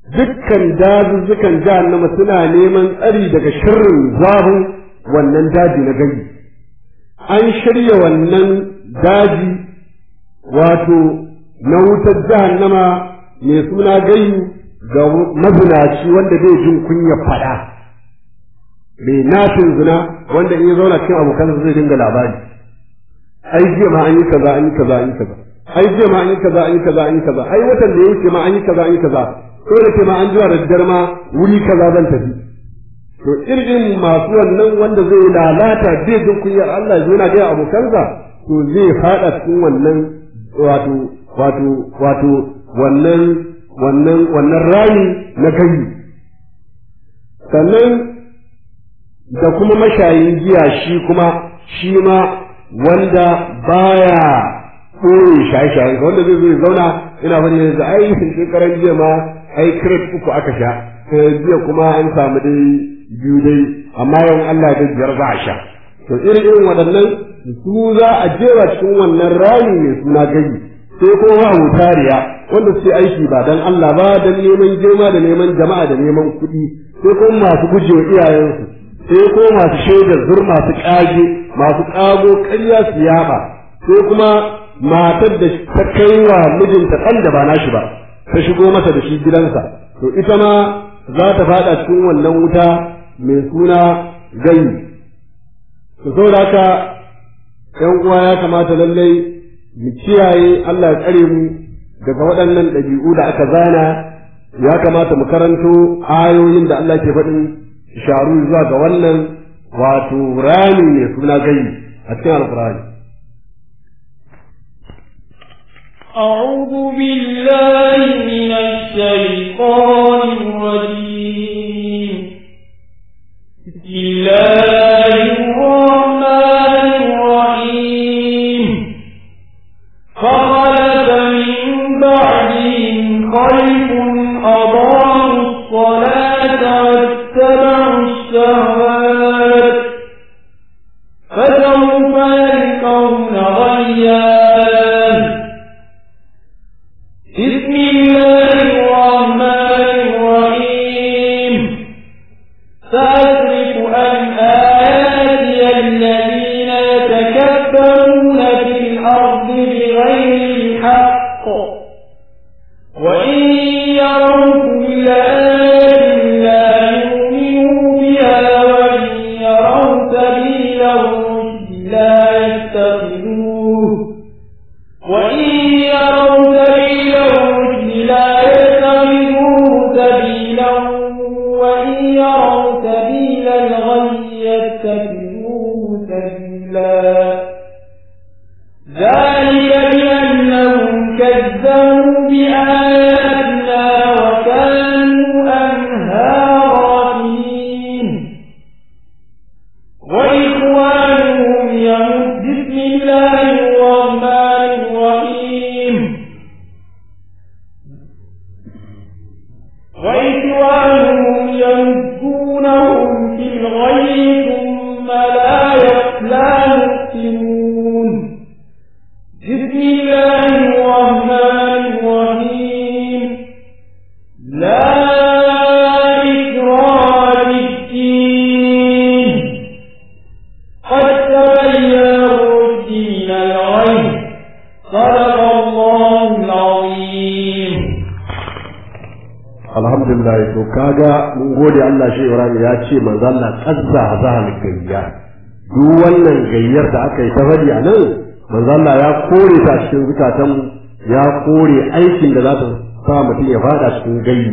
dukkan dazuzzukan jahannama suna neman tsari daga shirin zafin wannan daji na gani an shirya wannan daji wato na wutar jahannama mai suna gayu ga mazinaci wanda zai jin kunya faɗa mai nafin zina wanda in ya zauna cikin abokansa zai dinga labari ai jiya ma an yi kaza an yi kaza an yi kaza ai jiya ma an yi kaza an yi kaza an yi kaza ai watan da ya wuce ma an yi kaza an yi kaza ko da ke ma an zuwa da daddare ma wuri kaza zan tafi to irin masu wannan wanda zai lalata zai jin kunyar Allah ya na gaya abokansa to zai fada cikin wannan wato wato wato wannan wannan wannan rami na kai sannan da kuma mashayin giya shi kuma shi ma wanda baya ɓoye shaye-shayen wanda zai zo ya zauna ina wani yanzu ai shekaran jiya ma ai crate uku aka sha jiya kuma an samu dai biyu dai amma yawan Allah da biyar za a sha to irin irin waɗannan su za a jera cikin wannan rami mai suna gani sai ko wa mutariya wanda suke aiki ba dan Allah ba dan neman girma da neman jama'a da neman kuɗi sai ko masu gujewa iyayensu sai ko masu shaidar zur masu ƙage masu ƙago ƙarya su yaɓa sai kuma matar da ta kai wa mijinta ɗan da ba nashi ba ta shigo masa da shi gidansa to ita ma za ta faɗa cikin wannan wuta mai suna gani to saboda haka ƴan uwa ya kamata lallai mu kiyaye Allah ya tsare mu daga waɗannan ɗabi'u da aka zana ya kamata mu karanto ayoyin da Allah ke faɗin sharu zuwa ga wannan wato rami mai suna gani a cikin alkurani أعوذ بالله من الشيطان الرجيم بسم الله الرحمن الرحيم فخلف من بعدهم خلف أضاعوا الصلاة واتبعوا الشهوات فسوف يلقون غيا بسم الله الرحمن الرحيم سأصرف عن آياتي الذين يتكبرون في الأرض بغير الحق وإن يروا كل آية لا يؤمنوا بها وإن يروا سبيل الرشد لا يتخذوه وإن يروا سبيل الرشد لا يتخذوه سبيلا وإن يروا سبيل الغي يتخذوه سبيلا ذلك بأنهم كذبوا بآياتنا وكانوا عنها غافلين وإخوانهم يمد بسم الله الرحمن الرحيم وإخوانهم يمدونهم في الغي ثم لا لا يحسنون بسم الله الرحمن الرحيم لا إكراه في الدين قد تبين الرشد من الغي صدق الله العظيم alhamdulillah to kaga mun gode Allah shi Ibrahim ya ce manzo Allah kazza zahal gayya duk wannan gayyar da aka yi ta fadi a nan manzo Allah ya kore ta cikin zukatan ya kore aikin da za ta sa mutum ya fada cikin gayyi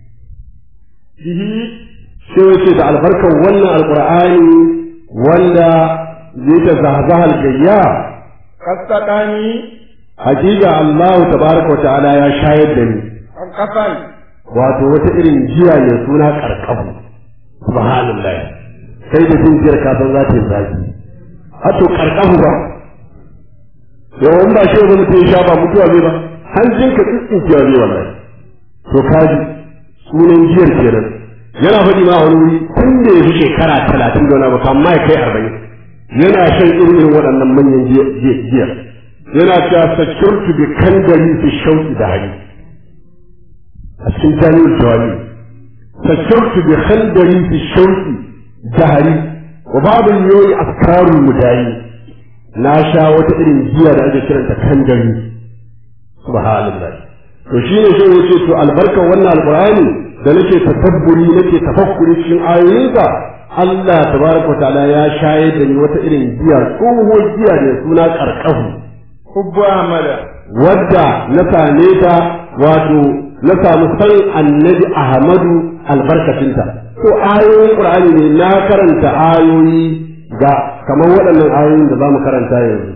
sai wace da albarkan wannan alqur'ani wanda zai ta zahzahal gayya قصدني hakika Allah tabaraka wa ta'ala ya shayar da ni قصدني wato wata irin jiya mai suna karkabu subhanallah sai da jin jiyar ka san za ta yi zafi hato karkabu ba yawan ba shi wani mutum ya sha ba mutuwa zai ba hanjin ka tsintsinkiya zai wallahi to kaji sunan jiyar kenan yana faɗi ma wani wuri tun da ya fi shekara talatin da wani abu amma ya kai arba'in yana shan irin irin waɗannan manyan jiyar yana cewa security bi kandari fi shauki da hali a cikin jami'ul jawabi sakautu bi khandari fi shauki jahari wa babu yoyi afkarul mudayi na sha wata irin giya da ake kiranta kandari subhanallah to shine shi yace to albarkar wannan alqur'ani da nake tadabburi nake tafakkuri cikin ayoyinsa Allah tabaraka ta'ala ya shayar da ni wata irin giya tsohuwar giya da suna karkahu hubbu amala wadda na same ta wato na samu san annabi ahmadu albarkacinta to ayoyin qur'ani ne na karanta ayoyi ga kamar waɗannan ayoyin da za mu karanta yanzu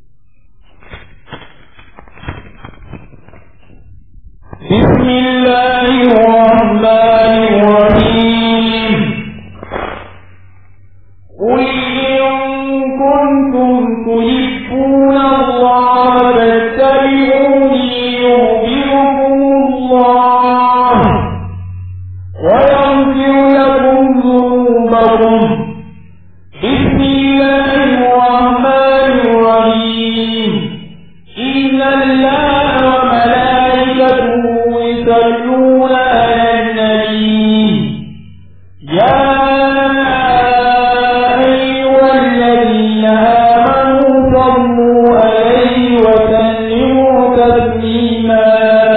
بسم الله الرحمن الرحيم قل إن كنتم تحبون الله فاتبعوني يحببكم الله ويغفر لكم ذنوبكم بسم الله الرحمن الرحيم إن الله وملائكته يصلون على النبي يا أيها الذين آمنوا صلوا عليه وسلموا تسليما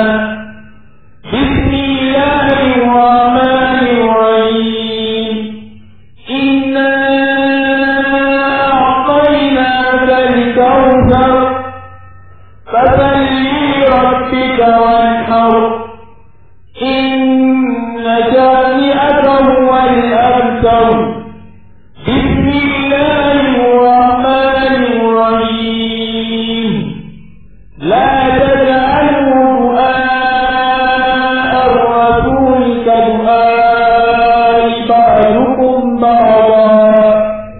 بسم الله الرحمن الرحيم إنا أعطيناك الكوثر فصل لربك وانحر إن شانئك هو الأبتر بسم الله الرحمن الرحيم لا تجعلوا دعاء الرسول كدعاء بعضكم بعضا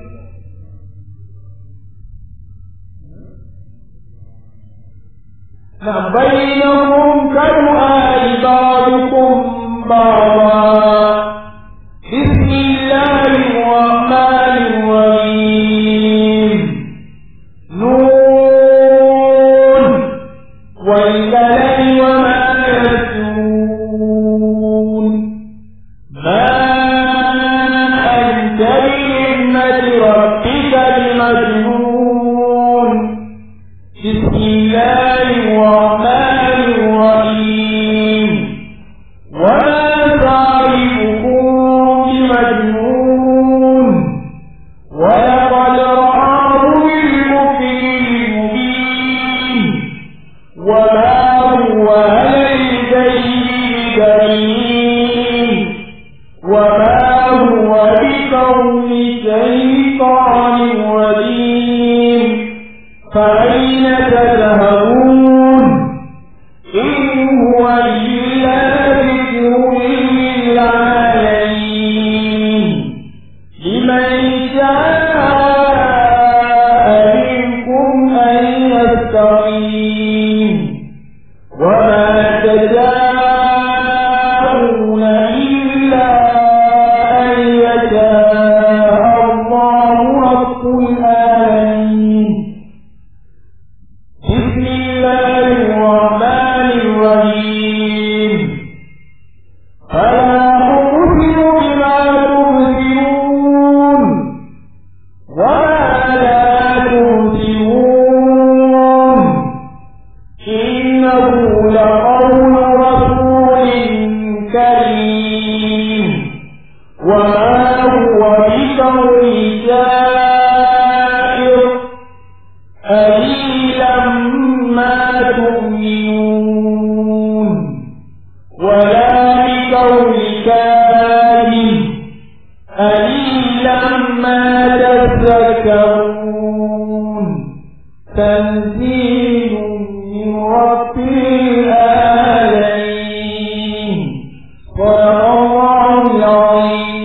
بينهم كدعاء بعضكم بعضا بسم الله الرحمن الرحيم نون والقلم وما يسرون ما أنت بنعمة ربك بمجنون بسم الله الرحمن الرحيم وما صاحبكم بمجنون ولقد رآه بالمفل المبين وما هو على الغيب بعيد وما هو بقول شيطان رجيم فأين تذهبون إن هو إلا ذكر للعالمين لمن شاء منكم أن يستقيم وما تشاءون إلا أن يشاء الله رب العالمين بسم الله الرحمن الرحيم فلا أقسم بما تبصرون وما لا تبصرون إنه لقول رسول كريم وما هو بقول شاعر قليلا ما تؤمنون ولا بقول كاهن قليلا ما تذكرون تنزيل من رب العالمين صدق الله العظيم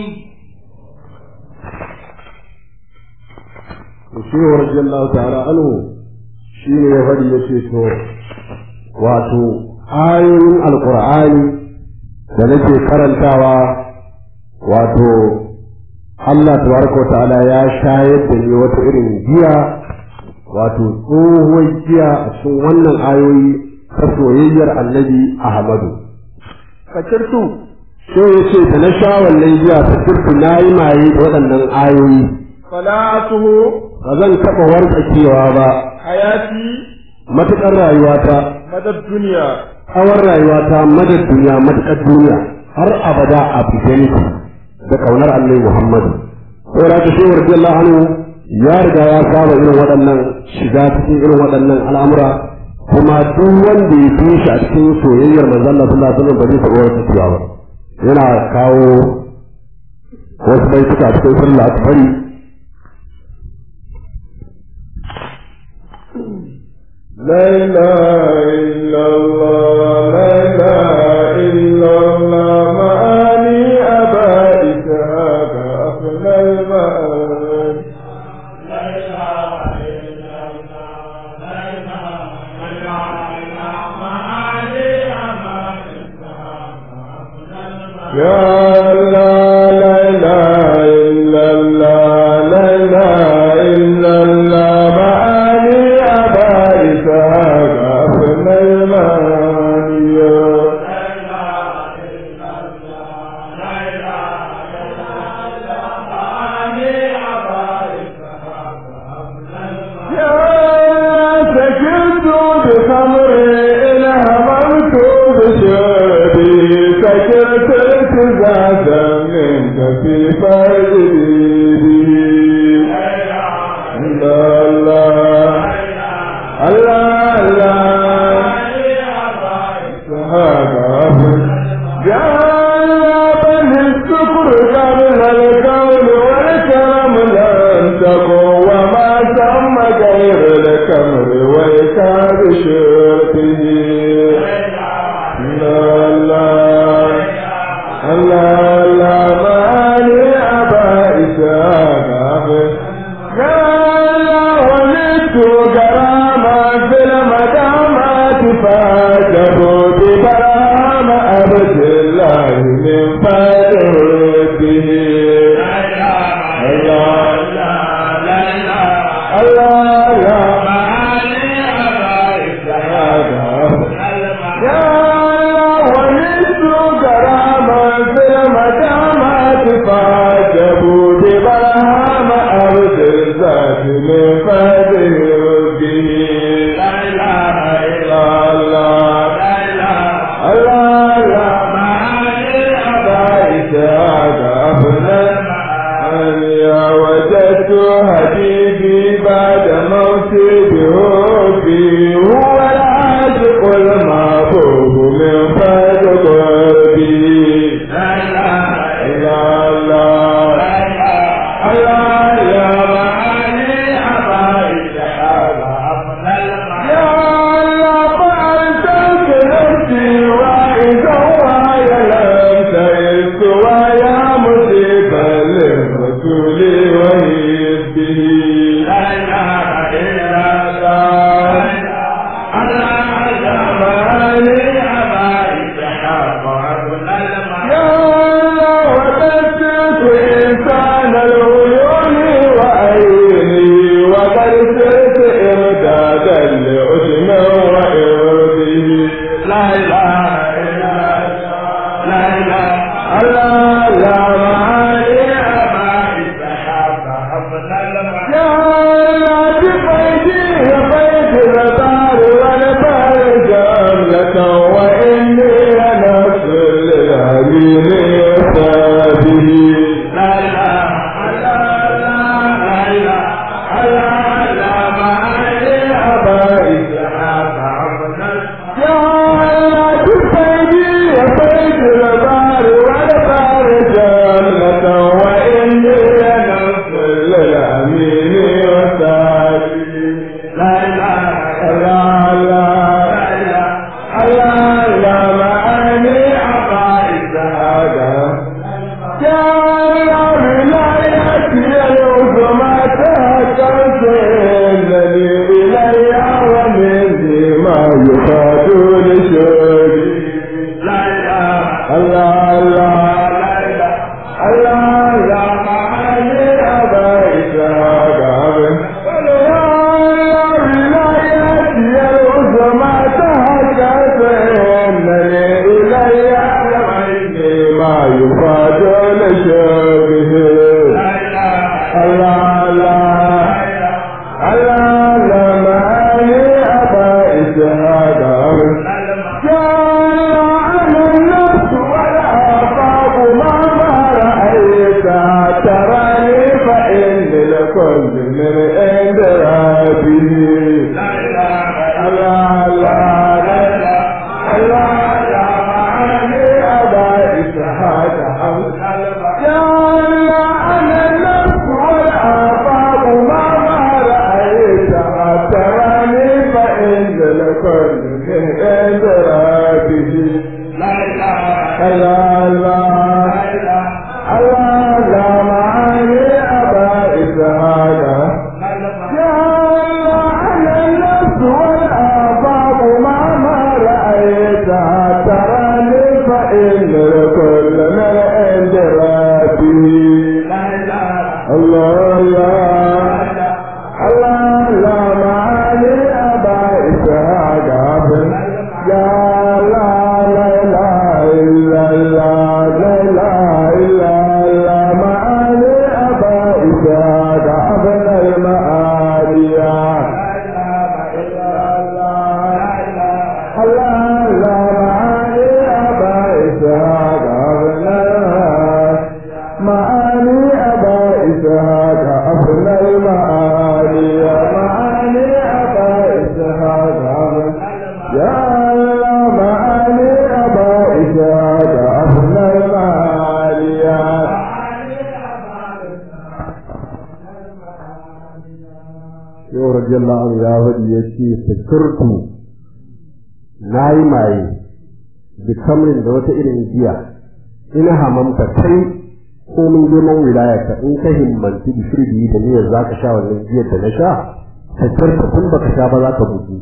shi wa radiyallahu ta'ala anhu shi ne ya faɗi ya ce to wato ayoyin alkur'ani da nake karantawa wato Allah tabaraka wa ta'ala ya shayar da ni wata irin giya wato tsohuwar giya a cikin wannan ayoyi ta soyayyar annabi Ahmadu fakirtu sai ya ce da na sha wannan giya fakirtu na yi maye da waɗannan ayoyi fala'atuhu ba zan taɓa wartsakewa ba hayati matuƙar rayuwata madad duniya tsawon rayuwata madar duniya matuƙar duniya har abada a fitanku da ƙaunar annabi Muhammadu. Saboda ta shehu radiyallahu anhu ya riga ya saba irin waɗannan shiga cikin irin waɗannan al'amura kuma duk wanda ya fi shi a cikin soyayyar manzon Allah sallallahu alaihi wasallam ba zai taɓa wata cewa ba. Yana kawo wasu baituka a cikin sallah akbari لا إله إلا الله لا إله إلا الله معاني أبائك هذا أفنى المآل يا الله لا إله إلا الله لا إله إلا الله معاني أبائك هذا أفنى المعاني يا سكنت بخمر إن هممت بشربي سكنت التزازا منك في فرجي الله الله الله الله هذا يا بني الشكر قبل الكون والكرم لن تكن وما تم غير الكمر ويكاد شرطه لا لا الله لا ماني أبا إسحاق قال ولدت كراما في المدامات فاجبوا ببرام عبد الله من فضله الله الله لا يا ولدت كراما في المدامات فاجبوا ببرام عبد الذات من فضله به لا اله الا الله الله لا معاني أبائك هذا أفضل يا وجدت حبيبي بعد موتي بحبي هو العاشق المحبوب من فضل قلبي لا اله الا الله الله يا معاني أبائك هذا أفضل يا الله فأنت نفسي وإذا ويا لم تئس ويا مصيبا للرسول وحزبه لا إله إلا الله الله يا معاني أبائك هذا يا الله وتسلك إنسان العيون وعيني وقد سرت إمدادا لعزم وإرضه لا إله إلا الله لا إله الله لا معاني أبائك يا الله بقيدي بيت الدار والبار جملة وإني لنفس للأمين وصابه لا إله إلا الله لا إله إلا الله معاني أبائك يا الله بقيدي بيت الدار والبار جملة وإني لنفس للأمين وصابه لا إله إلا الله لا إله الله لا معاني عقائد هذا يا الله ولايتي العظمى تهكمت الذي إلي ومن ما يفاد لشوقي لا إله الله الله لا إله الله لا معاني عقائد هذا به لا إله إلا الله لا إله إلا الله معاني أبا إسحاق يا الله أنا النفس والآفاق ما ما رأيتها تراني فإن الكل من إدراكه لا إله إلا الله الله لا معاني أبا إسحاق يا الله أنا النفس والآفاق ما ما رأيتها تراني فإن الكل من إدراكه الله الله الله لا معاني أبا إسحاق يا لا لا لا إلا الله لا لا إلا الله معاني أبا إسحاق ابن المعالي الله لا معاني أبا إسحاق ابن معاني أبا إسحاق ابن المعالي معاني أبا إسحاق ابن يا الله معاني أبا إسحاق ابن المعالي yau radiyallahu anhu ya faɗi ya ce fikirtu na yi maye da kamrin da wata irin giya ina hamamta kai komin girman wilaya ka in ka himmanci da shirbi da niyyar za ka sha wannan giyar da na sha fikirtu tun baka sha ba za ka bugu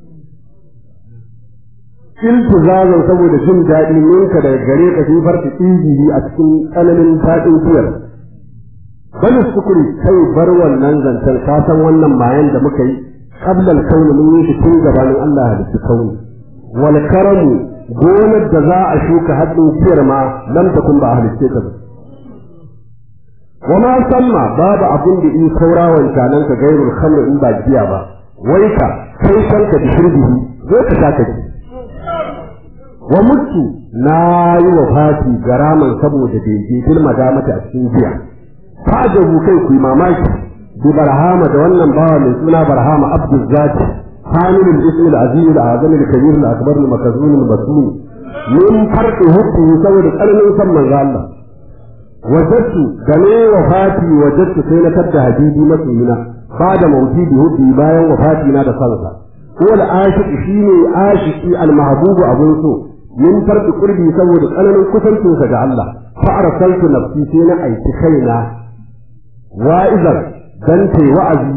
iltizazan saboda jin daɗi ninka daga gare ka sai farka injiri a cikin tsananin daɗin giyar bal sukuri kai bar wannan zancen ka san wannan mayan da muka yi qablal kauni mun yi shi tun gabanin Allah halitta kauni wal karamu gonar da za a shuka haɗin ciyar ma lam takun ba halitta ta ba wa ma samma babu abin da in saura wancanan ka gairul khamr in ba giya ba wai ka kai kanka da shirbihi zo ka sha ka ji wa mutu na yi wa fati garaman saboda bege bil madamata a cikin giya fajabu kai ku yi mamaki bi barhama da wannan bawa mai suna barhama abdul zati hamilul ismi al azim al azam al kabir al akbar al makazun al masum min farqi hubbi saboda tsananin san manzo Allah wajadtu game wafati wajadtu sai na tadda habibi masoyina ba da mauti bi hubbi bayan wafati na da sansa ko al ashiq shine ashiki al mahbubu abun so min farqi qurbi saboda tsananin kusancinsa ga Allah fa arsaltu nafsi sai na aiki kaina wa'izar dan tai wa'azi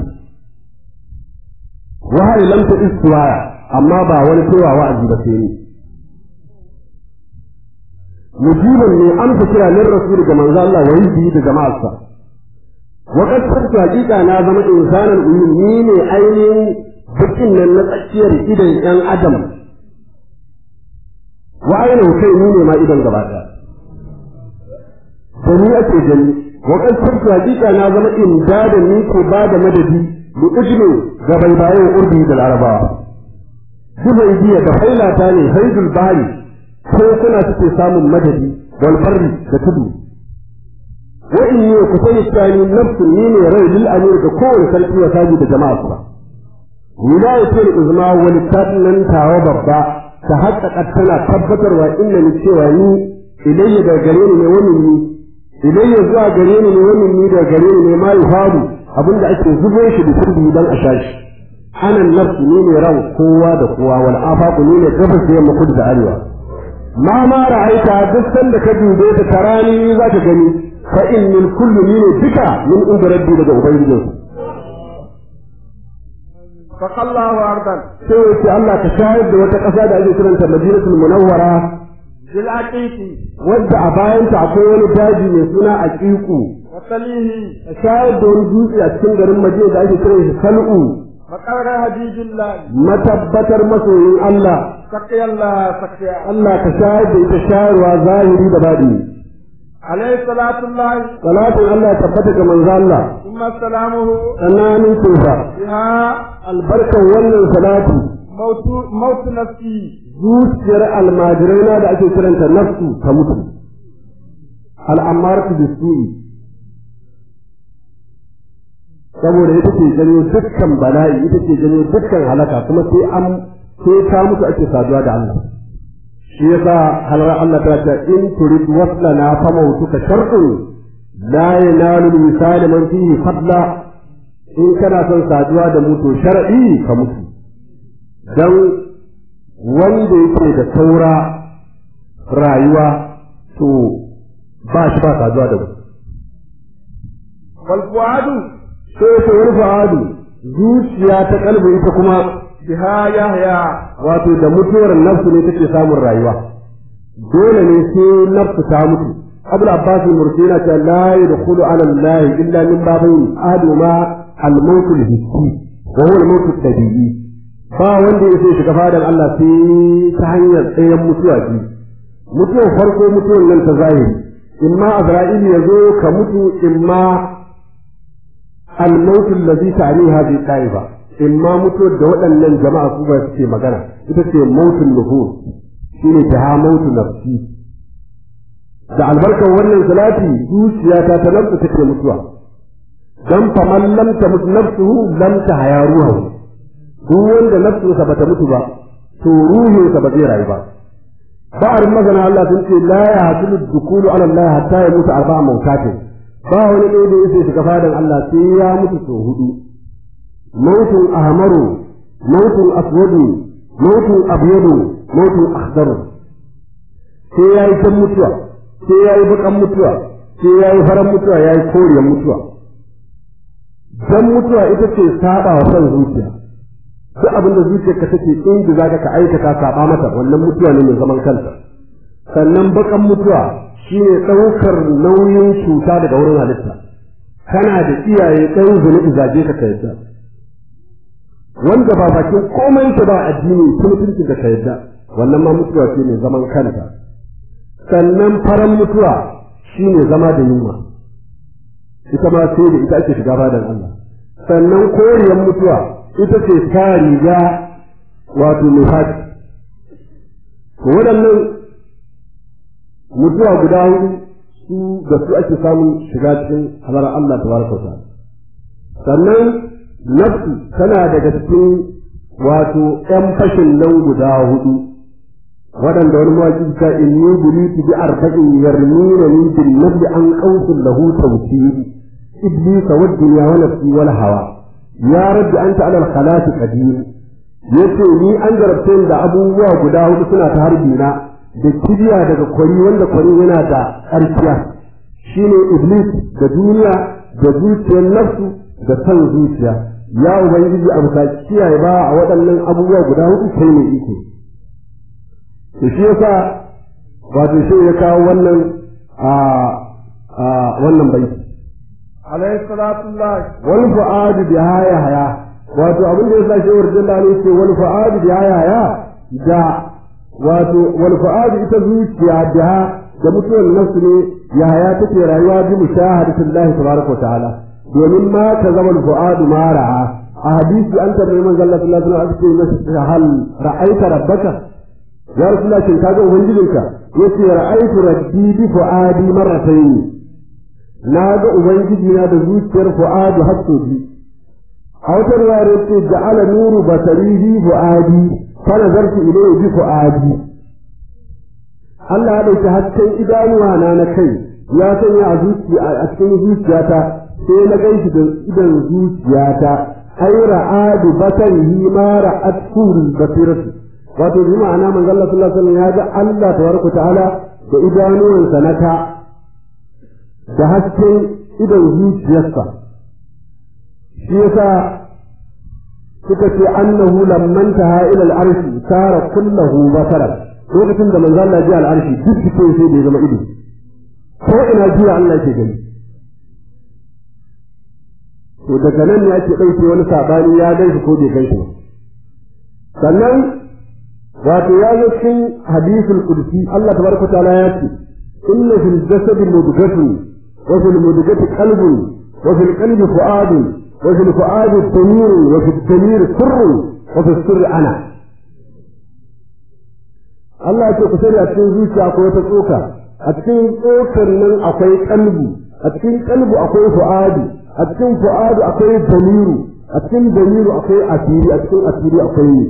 wahayi lam ta istiwaya amma ba wani cewa wa'azi ba sai ni mujiban ne amsa kira lin rasul ga manzo Allah wa yi da jama'arsa wa qad kuntu haqiqa na zama insanan ummi ni ne ainihin bukin nan na tsakiyar idan yan adam wa ainihin kai ni ne ma idan gaba ɗaya da ni ake gani wakan sabta hakika na zama inda da ni ko ba da madadi mu ujme ga baibayen urbi da larabawa dubai biya da hailata ne haidul bari ko kuna suke samun madadi wal barri da tudu wa in ne ku sani tsani nafsun ni ne rai lil amir da kowane sarki ya saji da jama'a ba wilayatul uzma wal nan tawa babba ta haƙƙaƙa tana tabbatarwa inna ni cewa ni ilayya da gare ni ne wani ni ilayya zuwa gare ni ne wannan ni da gare ni ne ma yuhabu abinda ake zubo shi da sirri dan a shashi ana nafsu ni ne ran kowa da kowa wal afaqu ni ne gabas da yamma kudu da arewa ma ma ra'aita duk sanda ka dube ta tarani ni zaka gani fa innil kullu ni ne duka min inda rabbi daga ubangijin fakallahu ardan sai wace Allah ka shayar da wata ƙasa da ake kiranta Madinatul Munawwara bil aqiqi wadda a bayanta akwai wani daji mai suna Aqiqu wa salihi ka shayar da wani dutse a cikin garin Madina da ake kiran shi Sal'u maqara hadijillah matabbatar masoyin Allah sakiyallah sakiya Allah ka shayar da ita shayarwa zahiri da baɗi alayhi salatullah salatin Allah ya tabbata ga manzo Allah thumma salamuhu tsananin tofa biha albarkan wannan salati mautu mautu nafsi zuciyar almajirai na da ake kiranta nafsu ta mutu al'amaratu bisu'i saboda ita ce janyo dukkan bala'i ita ce janyo dukkan halaka kuma sai an sai ta mutu ake saduwa da Allah shi yasa halar Allah ta ce in turid waslana fa mautuka shar'un la yanalu misal man fihi fadla in kana son saduwa da mutu shar'i ka mutu dan wanda yake da saura rayuwa to ba shi ba saduwa da mutu wal fuadu sai ta wani fa'adu zuciya ta kalbi ita kuma biha yahya wato da mutuwar nafsu ne take samun rayuwa dole ne sai nafsu ta mutu abul abbas murtina ta la yadkhulu ala allah illa min babayn aduma al maut al hissi wa huwa al maut al tabi'i ba wanda ya shiga fadan Allah sai ta hanyar tsayen mutuwa ji mutuwar farko mutuwar nan ta zahiri imma azra'il ya zo ka mutu imma al maut alladhi ta'ni hadhihi ta'ifa imma mutuwar da waɗannan jama'a su ba suke magana ita ce mautun nuhur shine ta ha mautu nafsi da albarkar wannan salati zuciyata ta nafsu take mutuwa dan fa man lam tamut nafsuhu lam tahya ruhu duk wanda nafsunsa bata mutu ba to ruhinsa ba zai rayu ba ba'ar magana Allah sun ce la ya hasulu dukulu ala Allah hatta ya mutu arba'a mautatin ba wani ɗaya da yake shiga fadan Allah sai ya mutu sau hudu mautun ahmaru mautun aswadu mautun abyadu mautun akhdaru sai ya yi kan mutuwa sai ya yi bakan mutuwa sai ya yi faran mutuwa ya yi koriyar mutuwa dan mutuwa ita ce saba wa son zuciya duk abin da zuciyarka take inda za ka aikata saba mata wannan mutuwa ne mai zaman kanta sannan bakan mutuwa shine ɗaukar nauyin cuta daga wurin halitta kana da iyaye ɗan zunubi zaje ka ka yadda wanda ba bakin komai ta ba addini mutuncin da ka yadda wannan ma mutuwa ce mai zaman kanta sannan faran mutuwa shine zama da yunwa ita ma sai da ita ake shiga badan Allah sannan koriyar mutuwa ita ce ta riga wato mai faɗi waɗannan mutuwa guda hudu su da su ake samun shiga cikin halar Allah ta baraka ta sannan nafsu tana daga cikin wato ‘yan fashin nan guda hudu waɗanda wani mawaƙi ta inni bulitu bi arba'in yarmina ni bin nabi an qausul lahu tawsiri iblis wa dunya wa nafsi wal hawa ya rabbi anta ala al khalati qadir yace ni an garabta da abubuwa guda hudu suna ta harbi na da kibiya daga kwari wanda kwari yana da ƙarfiya shine iblis da duniya da zuciyar nafsu da san zuciya ya ubangiji a bisa kiyaye ba a waɗannan abubuwa guda hudu sai ne iko to shi yasa wato shi ya kawo wannan a a wannan baiti alayhi salatu Allah wal fu'adu bi haya haya wato abin da yasa shehu radiyallahu anhu ce wal fu'adu bi haya haya da wato wal fu'adu ita zuciya biha da mutuwar nafsu ne ya haya take rayuwa bi mushahadatillahi tabaraka wa ta'ala domin ma ka zama al fu'adu ma ra'a a hadisi an tarbi manzo Allah sallallahu alaihi wasallam ake masa hal ra'aita rabbaka ya rasulullah shin kaga ubangijinka yace ra'aitu rabbi bi fu'adi marratayn na ga ubangiji na da zuciyar fu'adu har sau biyu a wata riwayar yace ja'ala nuru basarihi fu'adi fa nazartu ilayhi bi fu'adi Allah ya dauki hasken idanuwa na na kai ya sanya a zuciya a cikin zuciyata sai na ganshi da idan zuciyata ai ra'adu basarihi ma ra'at kurul basiratu wato bi ma'ana manzo Allah sallallahu alaihi wasallam ya ga Allah tabaraka ta'ala da idanuwansa na ta da hasken idon zuciyarsa shi yasa suka ce annahu lamman taha ila al-arshi sara kullahu basaran lokacin da manzo Allah ya ji al-arshi duk cikin sai da ya zama ido ko ina jiya Allah ke gani to daga nan ne ake ɗauke wani sabani ya gan shi ko bai gan shi ba sannan wato ya zo cikin hadisul qudsi Allah tabaraka ta'ala ya ce inna fil jasadi mudghatu wa fil mudghati qalbun wa fil qalbi fu'adun wa fil fu'adi damir wa fil damir sirrun wa fil sirri ana Allah ya ce ku sani a cikin zuciya akwai wata tsoka a cikin tsokar nan akwai kalbu a cikin kalbu akwai fu'adi a a cikin fu'adu akwai damiru a cikin damiru akwai asiri a cikin asiri akwai ne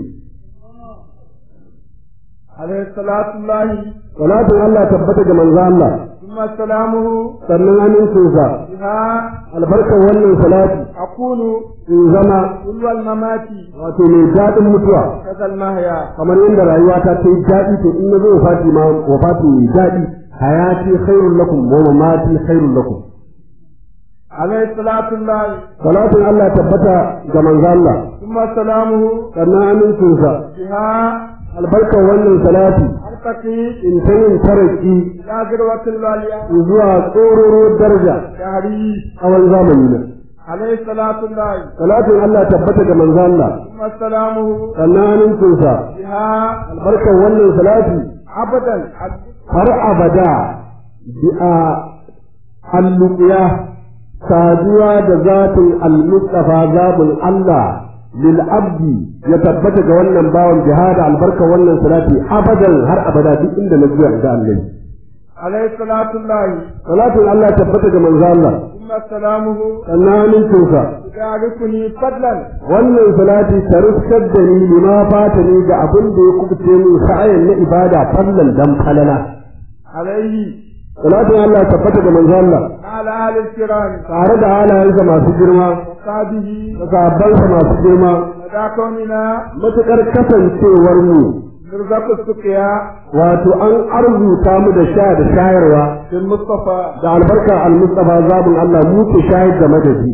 عليه صلاة الله salatin Allah tabbata ga manzo Allah ثم سلامه sannan amincinsa بها albarkar wannan salati أكون in zama كل الممات wato mai daɗin mutuwa كذا المهيا kamar yadda rayuwa ta ta yi daɗi to in na zo wafati ma wafati mai daɗi hayati khairul lakum wa mamati khairul lakum عليه صلاة الله salatin Allah tabbata ga manzo Allah ثم سلامه sannan amincinsa بها albarkar wannan salati أرتقي in ta yin taraki إلى ذروة الوالية zuwa tsororo daraja شهري tsawon zamani na عليه صلاة الله salatin Allah tabbata ga manzo Allah ثم سلامه sannan amincinsa بها albarkar wannan salati أبدا har abada bi'a alluqiya saduwa da zatin al-mustafa zabul Allah lil abdi ya tabbata ga wannan bawan jihada albarka wannan salati abadan har abada duk inda na zuwa da Allah عليه صلاة الله salatin Allah tabbata ga manzo Allah ثم سلامه sannan amincinsa يعرفني فضلا wannan salati ta riskar da ni lima fata ni ga abin da ya kubuce min sa'ayin na ibada fallan dan falala عليه salatin Allah tabbata ga manzo Allah وعلى آل الكرام tare da halayensa masu girma وصحبه da sahabbansa masu girma لدى كوننا matuƙar kasancewar mu نرزق السقيا wato an arzuta mu da sha da shayarwa في المصطفى da albarka al-mustafa zabun Allah mu ke shayar da madadi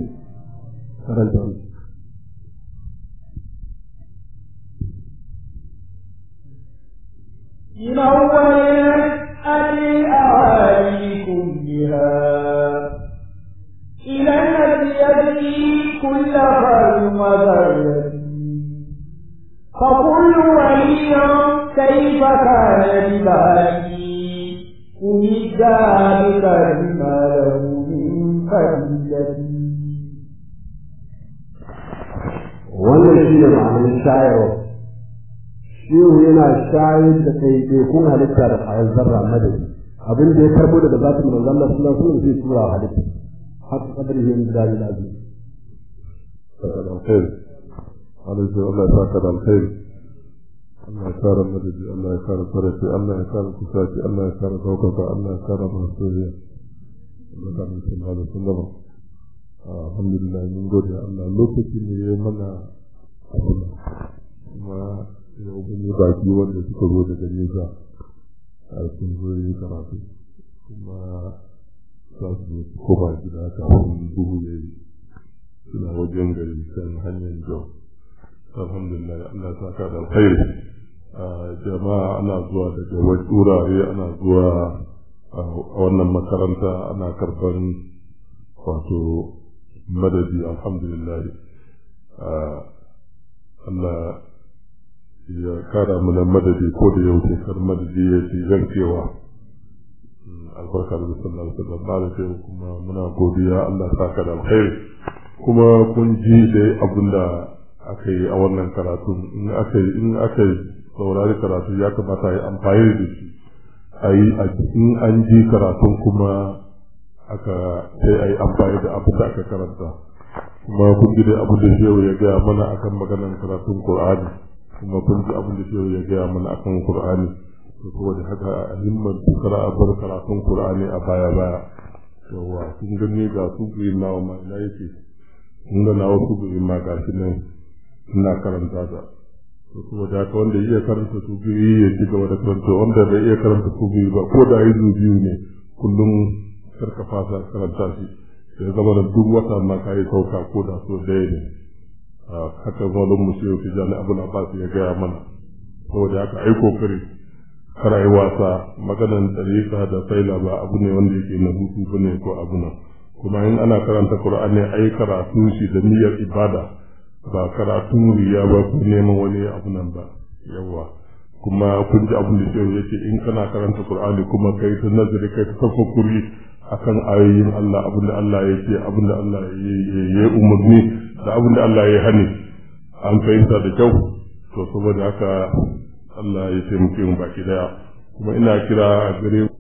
من أول الأهالي كلها إلى الذي يدري كل خير وذرة فكل ولي كيف كان ببالي أمد بك بما له من فضيلة wannan shi ne ma'anin shayarwa shehu yana shayar da kai kun halitta da kayan zarra madadi abin da ya karbo daga zatin manzon Allah sallallahu alaihi wasallam zai tura wa halitta haka kadari yin da da azumi saka da alkhairi alaihi Allah ya saka da alkhairi Allah ya kara madadi Allah ya kara farashi Allah ya kara kusaci Allah ya kara daukaka Allah ya kara masoyiya Allah ya kara sallallahu alaihi wasallam alhamdulillah mun gode Allah lokaci ne ya mana abu kuma yau mun yi baki wanda suka zo daga nesa a sun zo yi karatu kuma za su koma gida kafin duhu ya yi suna wajen gari kan hanyar jau alhamdulillah Allah ta ka da alkhairi jama'a ana zuwa daga wasu wurare ana zuwa a wannan makaranta ana karban wato madadi alhamdulillah Allah ya kara mana madadi ko da yau kar madadi ya ci zancewa albarka da sallallahu alaihi wasallam ba da kai kuma muna godiya Allah ya saka da alkhairi kuma kun ji da abin da aka yi a wannan karatu in aka yi in aka yi saurari karatu ya kamata a yi amfani da shi a yi a cikin an ji karatun kuma aka sai a yi amfani da abin da aka karanta kuma kun ji da abin da shehu ya gaya mana akan maganar karatun Qur'ani kuma kun ji abin da shehu ya gaya mana akan Qur'ani to saboda haka a himmar kara a bar karatun Qur'ani a baya baya yawa kun gani ga su biyu nawa ma ina yake kun ga nawa su biyu ma ga shi nan ina karanta ta to saboda haka wanda iya karanta su biyu ya ci gaba da karanta wanda bai iya karanta su biyu ba ko da yi biyu ne kullum karka fasa karanta shi ya zama da duk wata ma ka yi sauka ko da so ɗaya ne haka zalin mu shehu tijjani abu na ba ya gaya mana saboda haka ai kokari kar ai wasa maganan tsarika da saila ba abu ne wanda yake na hutu ba ne ko abu nan kuma in ana karanta qur'ani ai karatu shi da niyyar ibada ba karatun riya ba ko neman wani abu nan ba yawa kuma kun ji abin da shehu yake in kana karanta qur'ani kuma kai ta nazari kai ta tafakkuri akan ayoyin Allah abin da Allah ya ce abin da Allah ya umarni da abin da Allah ya hani an fahimta da kyau to saboda haka Allah ya taimake mu baki daya kuma ina kira a gare